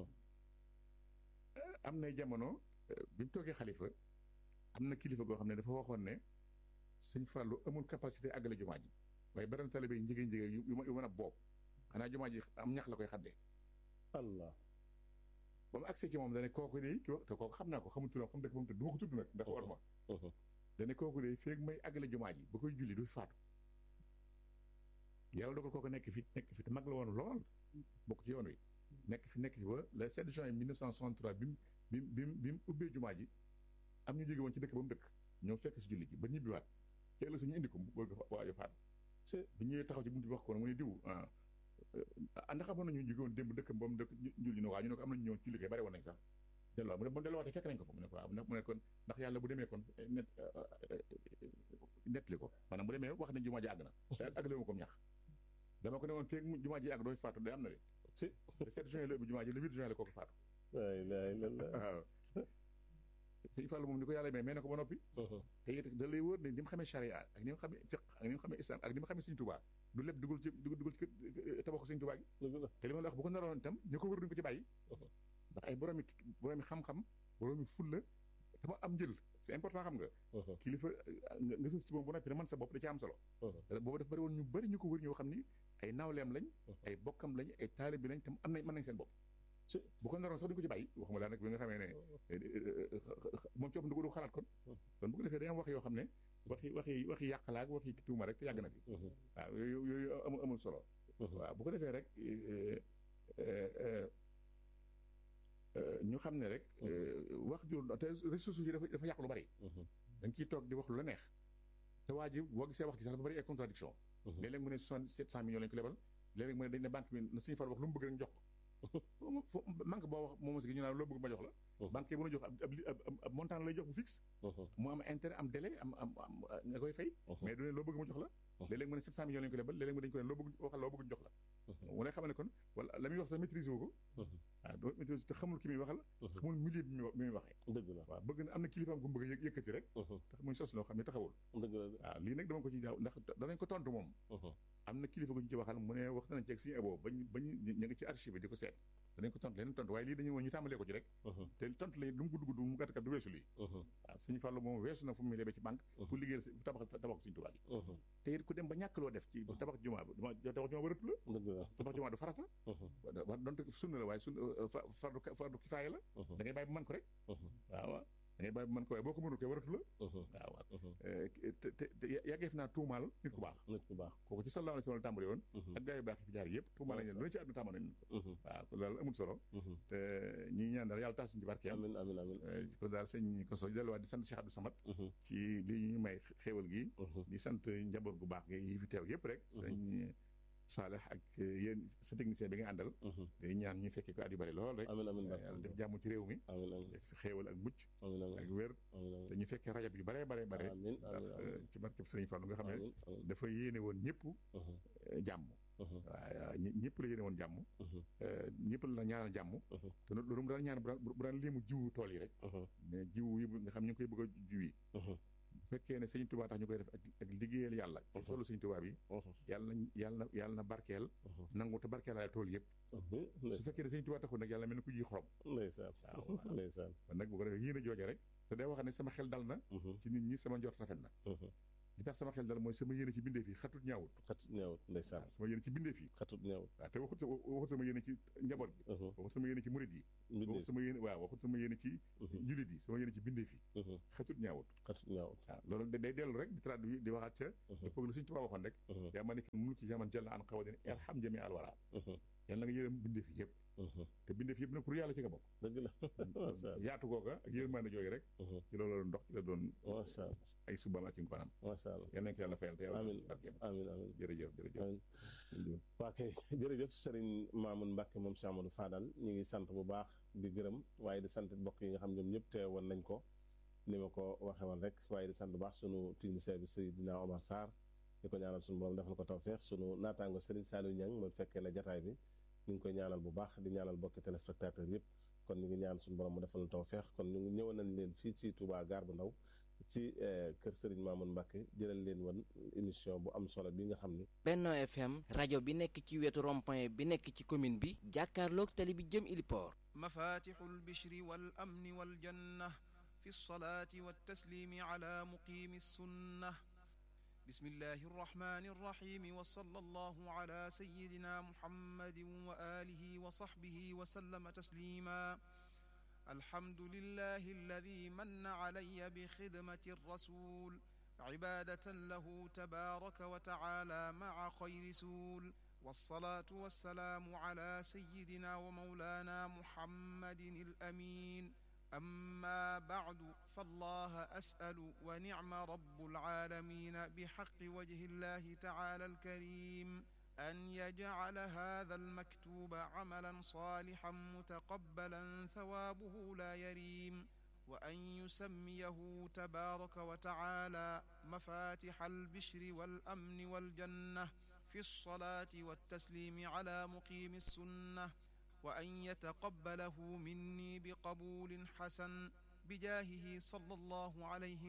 am nay jamono euh, bi mu toogee xalifa am na kilifa goo xam ne dafa waxoon ne Sëñ Fallu amul capacité àggale jumaa ji waaye beneen talibé yi njigéen njigéen yu yu ma- yu mën a boob xanaa jumaa ji am ñax la koy xaddee allah ba mu agsee ci moom dane kooku de ki wax te kooku xam naa ko xamul turam xam dëkk ba mu tëdd du ma ko tudd nag ndax war ma dane kooku de feeg may àggale jumaa ji ba koy julli du faatu yàlla dogal kooku nekk fi nekk fi te mag la woon lool bokk ci yoon wi nekk fi nekk fi ba le 7 juin 1963 bi mu bi mu bi mu bi mu ubbee jumaa ji am ñu jóge woon ci dëkk ba mu dëkk ñëw fekk si julli ji ba ñibbiwaat ci ëllëg suñu indi ko mu bëgg waajo faatu bi ñëwee taxaw ci buntu bi wax ko mu ne diw ah ah ndax amoon nañu jóge woon démb dëkk ba mu dëkk julli ne waaw ñu ne ko am nañu ñëwoon ci liggéey bari woon nañ sax delloo mu ne bu delluwaatee fekk nañ ko fa mu ne ko waaw mu ne kon ndax yàlla bu demee kon net nettali ko maanaam bu demee wax nañ jumaa ji àgg na te àggale ma ko ñax dama ko ne woon feeg mu jumaa ji àgg doo fi faatu day am na de si le 7 juin la ubbi jumaa ji le 8 juin la kooku faatu la ilaha illallah waaw sëñ Fallou moom ni ko yàlla may may na ko ba noppi te it da lay wóor ne ni mu xamee charia ak ni mu xamee fiq ak ni mu xamee islam ak ni mu xamee sëñ Tuubaa du lépp dugal ci dugal dugal ci kër tabaxu sëñ Tuubaa gi dëgg la te li ma la wax bu ko naroon itam ñu ko wër duñ ko ci bàyyi ndax ay boroomi boroomi xam-xam boroomi fulla dama am njël c'est important xam nga kilifa nga nga sës ci moom bu noppi ne man sa bopp da ci am solo boobu dafa bëri woon ñu bëri ñu ko wër ñoo xam ni ay naawleem lañ ay bokkam lañ ay taalib bi lañ tam am nañ mën nañ seen bopp bu ko naroon sax duñ ko ci bàyyi waxuma laa nag bi nga xamee ne moom ci boppam du ko du xalaat kon kon bu ko defee day am wax yoo xam ne waxi waxi waxi yàqalaak waxi tuuma rek te yàgg na fi waaw yooyu yooyu amul amul solo waaw bu ko defee rek ñu xam ne rek wax ju te ressources yi dafa dafa yàq lu bari da nga ciy toog di wax lu la neex te waa ji boo gisee wax gi sax dafa bari ay contradiction léeg-léeg mu ne soixante sept cent millions lañu ko lebal léeg-léeg mu ne dañ ne banque bi na suñu far wax lu mu bëgg rek jox ko banque boo wax moom aussi ñu naan loo bëgg ma jox la banque yi mën a jox ab ab montant lay jox bu fixe mu am intérêt am délai am am am nga koy fay mais du ne loo bëgg ma jox la léeg-léeg mu ne sept cent millions lañu ko lebal léeg-léeg mu dañu ko ne loo bëgg waxal loo bëgg jox la mu ne xamal ne kon wala la muy wax sax maîtrise wu ko waaw doo maîtrise te xamul ki muy waxal xamul milieu bi muy waxee dëgg la waaw bëgg na am na kilifaam gu mu bëgg a yëkkati rek tax muy sos loo xam ne taxawul dëgg la waaw lii nag dama ko ci daaw ndax danañ ko tontu moom am na kilifa gu ñu ci waxal mu ne wax nañ ci ak suñu abo bañ bañ ñu ngi ci archive di ko seet danañ ko tontu leneen tontu waaye lii dañu woon ñu tàmbalee ko ci rek te tontu la lu mu gudd gudd mu gàtt kat du weesu lii waaw suñu fàllu moom weesu na fu mu lebee ci banque pour liggéeyal tabax tabax suñu tubaab yi te it ku dem ba ñàkk loo def ci tabax jumaa bi tabax jumaa waratu la tabax jumaa du farata wa donte sunna la waaye sunna fardu fardu kifaaya la da ngay bàyyi ba mën ko rek waaw waaw da ngay bàyyi ba mën ko waaye boo ko mënul koy waratu la waaw waaw te te yàggeef naa tuumaal nit ku baax nit ku baax kooku ci sallallahu alayhi wa sallam tàmbali woon ak gaa yu baax yi fi jaar yëpp tuumaal nañ leen lu ne ci àdduna tàmbali nañ waaw kon daal amul solo te ñi ñaan daal yàlla tax suñu ci barkeem amiin amiin amiin kon daal sëñ Koso delluwaat di sant Cheikh Abdou Samad ci li ñu may xéewal gi di sant njaboot gu baax gi yi fi teew yëpp rek sëñ Saalex ak yéen sa technicien bi nga àndal day ñaan ñu fekkee ko at yu bari lool rek amiin amiin yàlla def jàmm ci réew mi amiin amiin def xéewal ak mucc amiin amiin ak wér te ñu fekkee rajab yu bare bare bare amiin ndax amiin ci barkeb sëriñ Fallu nga xam ne amiin amiin dafa yéene woon ñëpp jàmm waaw ñëpp la yéene woon jàmm ñëpp la ñaanal jàmm te loolu mu daan ñaan bu daan léemu jiwu tool yi rek mais jiwu yi nga xam ñu ngi koy bëgg a jiw yi bu fekkee ne sëñ Tuubaa tax ñu koy def ak liggéeyal yàlla ci solo sëñ Tuubaa bi yàlla na yàlla na yàlla na barkeel nangu te barkeelaale tool yëpp su fekkee ne sëñ Tuubaa taxul nag yàlla mel ni ku ji xorom ndeysaan waaw ndeysaan kon nag bu ko defee yéen a jooja rek te day wax ne sama xel dal na ci nit ñi sama njort rafet na li tax sama xel dal mooy sama yéene ci bindee fi xatut ñaawut xatut ñaawut ndeysaan sama yéene ci bindee fi xatut ñaawut waaw te waxut waxut sama yéene ci njaboot gi waxut sama yéene ci murit yi waxut sama yéene waaw waxut sama yéene ci julit yi sama yéene ci bindee fi xatut ñaawut xatut ñaawut waaw loolu day dellu rek di traduire di waxaat ca dëppoog la suñu tubaab waxoon rek yaa ma nekk mulki jaman jël na an xawadin irham jami al wara yàlla na nga yërëm bindee fi yëpp te bindee fi yëpp nag pour yàlla ci nga bokk dëgg la yaatu googa ak yërmande jooyu rek ci loolu la doon dox ci la doon macha allah ay subaam ak ci ngoonam macha allah yal nañ ko yàlla fayal te yàlla amiin barkeem amiin amiin jërëjëf jërëjëf waa kay jërëjëf Serigne Mamoune Mbacke moom Cheikh Amadou Fadal ñu ngi sant bu baax di gërëm waaye di sant mbokk yi nga xam ñoom ñëpp teewoon nañ ko ni ma ko waxee woon rek waaye di sant bu baax sunu technicien bi Seydina Omar Sarr di ko ñaanal sunu borom defal ko tawfeex sunu naataango Serigne Saliou Niang moom fekkee na jataay bi ñu ngi koy ñaanal bu baax di ñaanal bokki téléspectateur yëpp kon ñu ngi ñaan suñu borom mu defal tawfeex kon ñu ngi ñëwoon nañ leen fii ci Touba Gare bu Ndaw ci kër Serigne Mamoune Mbacke jëlal leen woon émission bu am solo bi nga xam ni Benno FM rajo bi nekk ci wetu rond-point bi nekk ci commune bi jàkkaarloog tali bi jëm Iliport مفاتح البشر والأمن والجنة في الصلاة والتسليم على مقيم السنة بسم الله الرحمن الرحيم وصلى الله على سيدنا محمد وآله وصحبه وسلم تسليما الحمد لله الذي من علي بخدمة الرسول عبادة له تبارك وتعالى مع خير سول والصلاة والسلام على سيدنا ومولانا محمد الأمين أما بعد فالله أسأل ونعم رب العالمين بحق وجه الله تعالى الكريم أن يجعل هذا المكتوب عملا صالحا متقبلا ثوابه لا يريم وأن يسميه تبارك وتعالى مفاتح البشر والأمن والجنة في الصلاة والتسليم على مقيم السنة وأن يتقبله مني بقبول حسن بجاهه صلى الله عليه